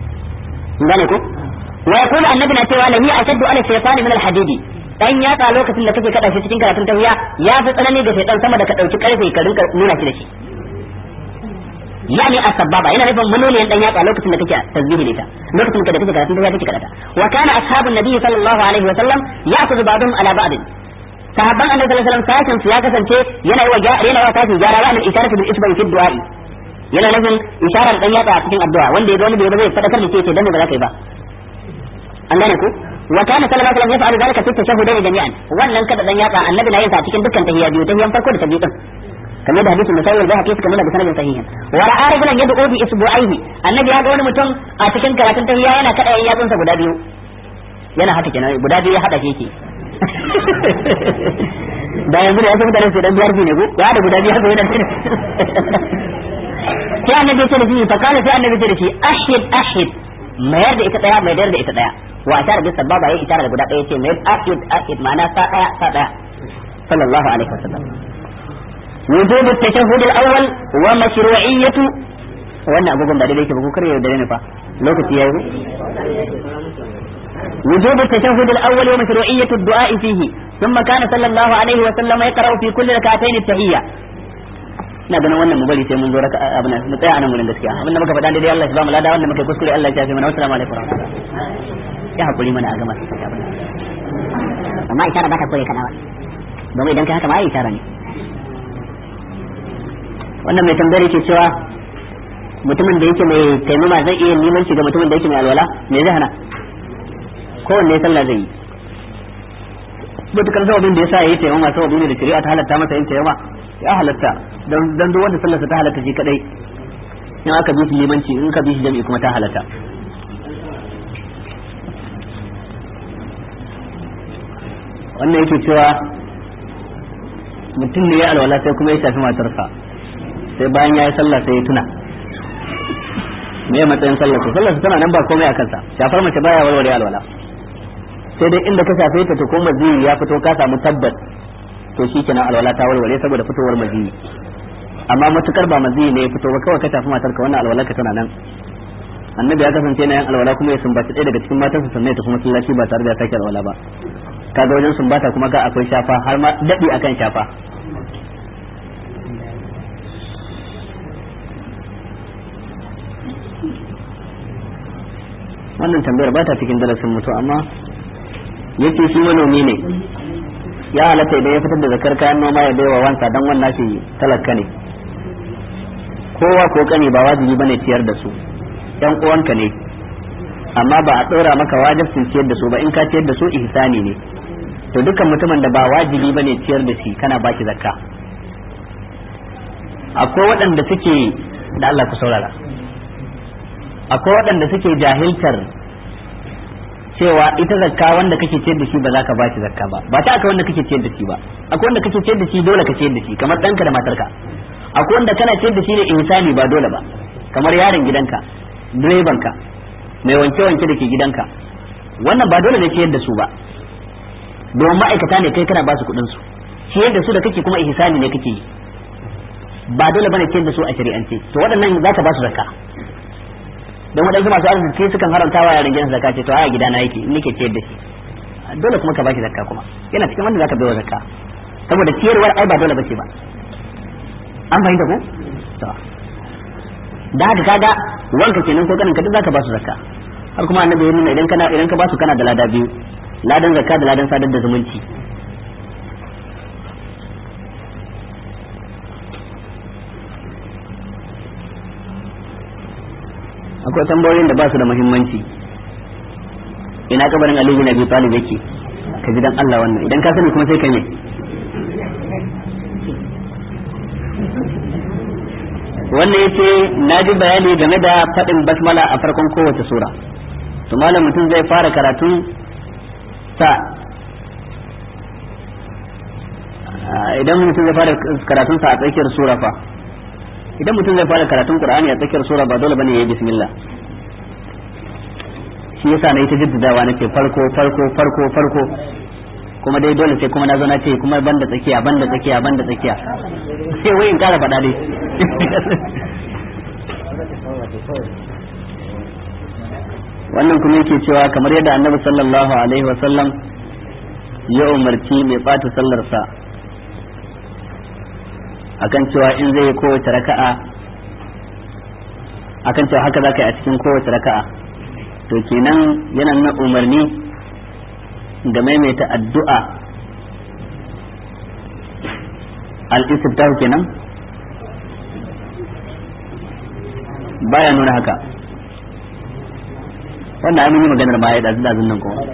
gane ko wa yaqulu annabi na cewa lami ashaddu ala shaytani min al-hadidi dan yatsa lokacin da kake kada shi cikin karatun tahiya ya fi tsanani ga shaytan sama da ka dauki karfe ka rinka nuna shi da shi yani asbaba yana nufin manoniyan dan yatsa lokacin da kake tasbihi da ita lokacin da kake karatun tahiya kake karata wa kana ashabun nabi sallallahu alaihi wa sallam ya'khudhu ba'dhum ala ba'd sahabban annabi sallallahu alaihi wasallam sashin su ya kasance yana yi wa yana wa tashi gyara wa al-isharatu bil isba'i fi du'a'i yana nufin isharar dan yatsa a cikin addu'a wanda ya ga wani bai ba zai fadakar da ke dan ba za ka yi ba an gane ku wa kana sallallahu alaihi wasallam yaf'alu dhalika fi tashahhudaini jami'an wannan kada dan yatsa annabi na yin sa cikin dukkan tahiyya biyu tahiyan farko da ta biyu din kamar da hadisin musawi wal bahaqi suka nuna da sanadin sahihin wa ra'a rajulan yad'u bi isbu'aihi annabi ya ga wani mutum a cikin karatun tahiyya yana kada yan yatsunsa guda biyu yana haka kenan guda biyu ya hada shi yake da yanzu da ya san mutane sai dan biyar ne ko ya da guda biyu haka yana sai annabi ya ce da shi fa kana sai annabi ya ce da shi ashhid ashhid mayar da ita daya mayar da ita daya wa ashara bis sababa yayi isharar da guda daya ce mayar ashhid ashhid ma'ana sa daya sa daya sallallahu alaihi wasallam وجوب التشهد الاول ومشروعية wannan agogon ba daidai yake ba ko kare da ne fa lokaci yayi وجوب التشهد الاول ومشروعية الدعاء فيه ثم كان صلى الله عليه وسلم يقرأ في كل ركعتين التحية ina ganin wannan mu bari sai mun zo raka abin nan mu tsaya anan gurin gaskiya abin da muka faɗa daidai Allah ya ba mu lada wanda muka kuskure Allah ya shafe mana assalamu alaikum ya hakuri mana a gama amma isharar ba ta koyi kadawa domin idan kai haka ma ai isharar ne wannan mai tambayar yake cewa mutumin da yake mai taimama zai iya limanci ga mutumin da yake mai alwala me zai hana kowanne sallah zai yi mutukar sababin da yasa yayi taimama sababi ne da shari'a ta halatta masa yin taimama ya halatta dan dan duk wanda sallarsa ta halatta shi kadai in aka bi shi limanci in ka bi shi jami'i kuma ta halatta wannan yake cewa mutum ne ya alwala sai kuma ya shafi matarsa sai bayan ya yi sallah sai ya tuna me ya matsayin sallar su sallar su tana nan ba komai a kansa shafar mace baya warware alwala sai dai inda ka shafe ta to ko maziyi ya fito ka samu tabbas to shi kenan alwala ta warware saboda fitowar maziyi amma matukar ba maziyi ne ya fito ba kawai ka shafi matarka wannan alwala ka tana nan annabi ya kasance na yan alwala kuma ya sumbaci ɗaya daga cikin matansa sannan ya tafi masallaci ba tare da ya sake alwala ba kaga wajen sumbata kuma ga akwai shafa har ma daɗi akan shafa wannan tambayar ba ta cikin darasin mutu amma yace shi manomi ne ya halatta idan ya fitar da zakar kayan noma ya baiwa wansa dan wannan shi talaka ne kowa ko kani ba wajibi bane ciyar da su yan uwanka ne amma ba a ɗora maka wajibcin ciyar da su ba in ka ciyar da su ihsani ne to dukkan mutumin da ba wajibi bane ciyar da shi kana baki zakka akwai waɗanda suke da Allah ku saurara akwai waɗanda suke jahiltar cewa ita zakka wanda kake ciyar da shi ba za ka bashi zakka ba ba ta aka wanda kake ciyar da shi ba akwai wanda kake ciyar da shi dole ka ciyar da shi kamar ɗanka da matarka akwai wanda kana ciyar da shi ne insani ba dole ba kamar yaron gidanka direbanka mai wanke-wanke da ke gidanka wannan ba dole ne ciyar da su ba domin ma'aikata ne kai kana ba su kuɗin su ciyar da su da kake kuma ihsani ne kake yi ba dole bane ciyar da su a shari'ance to waɗannan za ka ba su zakka don waɗansu masu arziki sukan haramta wa yaran gidan zakka ce to a gidana yake in nake ciyar da shi dole kuma ka ba shi zakka kuma yana cikin wanda zaka bai wa zakka saboda ciyarwar ai ba dole bace ba an fahimta ko to da haka kaga wanka kenan ko kanin ka duk zaka ba su zakka har kuma annabi ya nuna idan kana idan ka ba su kana da lada biyu ladan zakka da ladan sadar da zumunci akwai tambayoyin da ba su da muhimmanci ina kabarin Ali bin Abi Talib yake ka ji dan Allah wannan idan ka sani kuma sai ka me wannan yace na ji bayani game da faɗin basmala a farkon kowace sura to malam mutum zai fara karatun sa idan mutum zai fara karatun sa a tsakiyar sura fa idan mutum zai fara karatun qur'ani a tsakiyar sura ba dole bane yayi bismillah shi yasa na yi ta jaddadawa na ce farko farko farko farko kuma dai dole sai kuma na zo na ce kuma banda tsakiya banda tsakiya banda tsakiya sai wai in kara faɗa dai wannan kuma yake cewa kamar yadda annabi sallallahu alaihi wasallam ya umarci mai ɓata sallarsa akan cewa in zai kowace raka'a akan cewa haka za ka yi a cikin kowace raka'a to kenan yana nuna umarni da maimaita addu'a al-istiftahu kenan baya nuna haka wannan an yi maganar ma ya dazu dazun nan kuma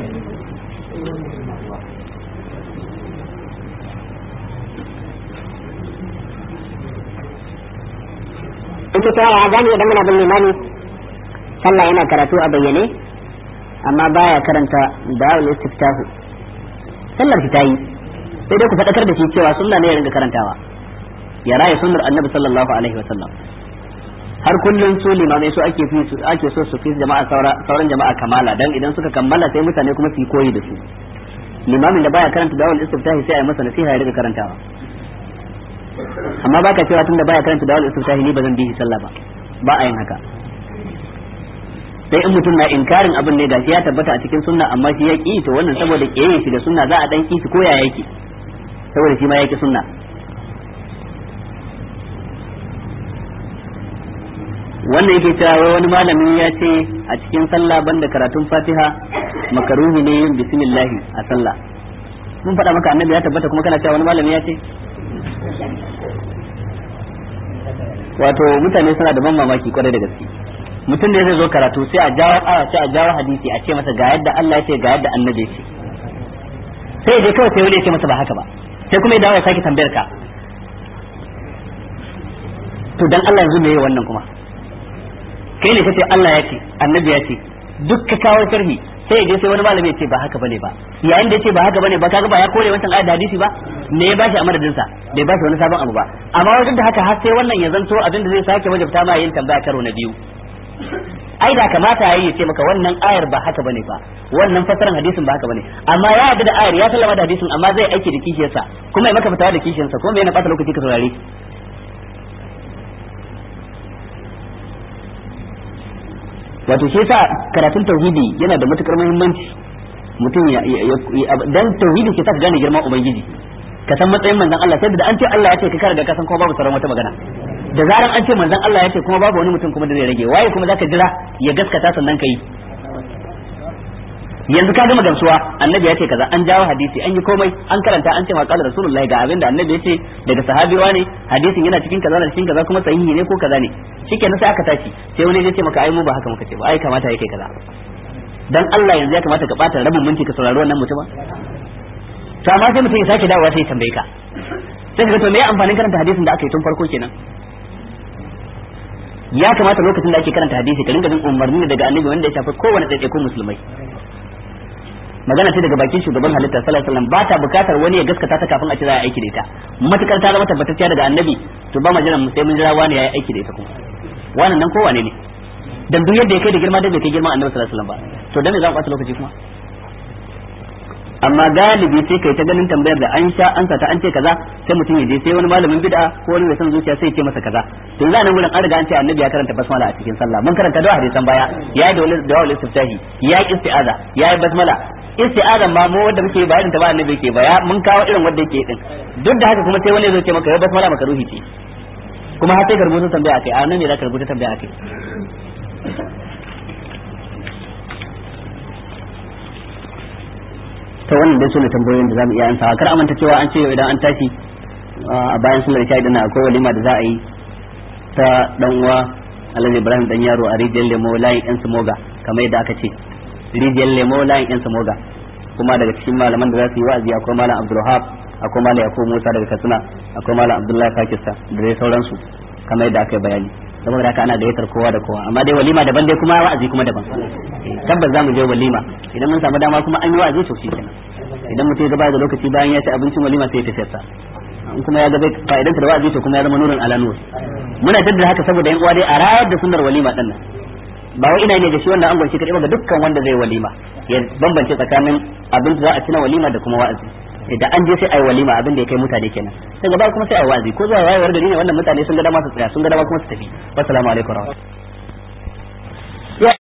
ita ta yaya gani idan muna bin limani sallah yana karatu a bayyane amma baya karanta da'ul istiftahu sallar shi tayi sai dai ku fadakar da shi cewa sunna ne ya ringa karantawa ya raya sunnar annabi sallallahu alaihi wa sallam har kullun su limamai su ake fi su ake so su fi jama'a sauran jama'a kamala dan idan suka kammala sai mutane kuma su yi koyi da su limamin da baya karanta da'ul istiftahi sai a yi masa nasiha ya riga karantawa amma baka cewa tunda baya karanta da'ul istiftahi ni ba zan bi shi sallah ba ba a yin haka sai in mutum na inkarin abin ne gashi ya tabbata a cikin sunna amma shi ya ki to wannan saboda kiyaye shi da sunna za a dan ki shi ko ya yake saboda shi ma yake sunna wannan yake cewa wani malami ya ce a cikin sallah banda karatun fatiha makaruhi ne yin bismillahi a sallah mun faɗa maka annabi ya tabbata kuma kana cewa wani malami ya ce wato mutane suna da ban mamaki kwarai da gaske mutum da zai zo karatu sai a jawo aya sai a jawo hadisi a ce masa ga yadda Allah ya ce ga yadda annabi ya ce sai dai kawai sai wani ya ce masa ba haka ba sai kuma ya dawo ya sake tambayar ka to dan Allah yanzu me yayi wannan kuma kai ne kace Allah ya ce annabi ya ce duk ka kawo sharhi sai ya je sai wani malami ya ce ba haka bane ba yayin da ya ce ba haka bane ba kaga ba ya kore wancan ayat da hadisi ba me ya bashi a madadin sa bai bashi wani sabon abu ba amma wajen da haka har sai wannan ya zanto abin da zai sake wajabta ma yin tambaya karo na biyu ai da kamata yayi ya ce maka wannan ayar ba haka bane ba wannan fasaran hadisin ba haka bane amma ya yarda da ayar ya sallama da hadisin amma zai aiki da kishiyarsa kuma ya maka fitawa da kishiyarsa kuma yana bata lokaci ka saurare wato shi yasa karatun tauhidi yana da matukar muhimmanci mutum ya dan tauhidi ke sa ka gane girman ubangiji ka san matsayin manzon Allah sai da an ce Allah ya ce ka kare da ka san kuma babu sauran wata magana da zaran an ce manzon Allah ya ce kuma babu wani mutum kuma da zai rage waye kuma zaka jira ya gaskata sannan kai yanzu ka gama gamsuwa annabi ya ce kaza an jawo hadisi an yi komai an karanta an ce maqalar rasulullahi ga abin da annabi ya ce daga sahabiwa ne hadisin yana cikin kaza da cikin kaza kuma sahihi ne ko kaza ne shikenan sai aka tashi sai wani ya ce maka ai mu ba haka muka ce ba ai kamata yake kaza dan Allah yanzu ya kamata ka bata rabin minti ka saurari wannan mutumin to amma sai mutum ya sake dawowa sai ya tambaye ka sai ka ga to me amfanin karanta hadisin da aka yi tun farko kenan ya kamata lokacin da ake karanta hadisi ka ringa jin umarni daga annabi wanda ya shafi kowane ɗaiɗaikun musulmai magana ce daga bakin shugaban halitta sallallahu alaihi wasallam ba ta bukatar wani ya gaskata ta kafin a ce za a aiki da ita matukar ta zama tabbatacciya daga annabi to ba ma jiran sai mun jira wani ya yi aiki da ita kuma wannan nan kowane ne dan duk yadda ya kai da girma da bai kai girma annabi sallallahu alaihi wasallam ba to dan me za mu ɓata lokaci kuma amma galibi sai kai ta ganin tambayar da an sha an ta an ce kaza sai mutum ya je sai wani malamin bid'a ko wani mai son zuciya sai ya ce masa kaza to yanzu nan gurin an riga an ce annabi ya karanta basmala a cikin sallah mun karanta da hadisan baya ya yi da wani da wani istiftahi ya yi isti'aza ya yi basmala isti'aza ma mu wanda muke bayanin ta ba annabi yake ba ya mun kawo irin wanda yake din duk da haka kuma sai wani zai ce maka ya basmala maka ruhi ce kuma har sai ka rubuta tambaya akai a nan ne za ka rubuta tambaya akai to wannan dai sune tambayoyin da zamu iya ansawa kar amanta cewa an ce idan an tashi a bayan sallar isha idan akwai walima da za a yi ta dan uwa Alhaji Ibrahim dan yaro a rijiyar lemo layin yan samoga kamar yadda aka ce rijiyar lemo layin yan samoga kuma daga cikin malaman da za su yi wa'azi akwai malam Abdulwahab akwai malam Yakubu Musa daga Katsina akwai malam Abdullahi Pakistan da dai sauransu kamar yadda aka yi bayani saboda haka ana gayyatar kowa da kowa amma dai walima daban dai kuma wa'azi kuma daban tabbas za mu je walima idan mun samu dama kuma an yi wa'azi to kenan idan mutum ya gaba da lokaci bayan ya ci abincin walima sai ya tafi sa in kuma ya ga bai fa'idan da wa'azi to kuma ya zama nurin ala nur muna jaddada haka saboda yan uwa dai a rayar da sunnar walima din nan ba wai ina ne da shi wannan angon shi kadai ba ga dukkan wanda zai walima ya bambance tsakanin abin da za a ci na walima da kuma wa'azi idan an je sai ai walima abin da ya kai mutane kenan daga baya kuma sai ai wa'azi ko zuwa wayewar gari ne wannan mutane sun ga dama su tsaya sun ga dama kuma su tafi wassalamu alaikum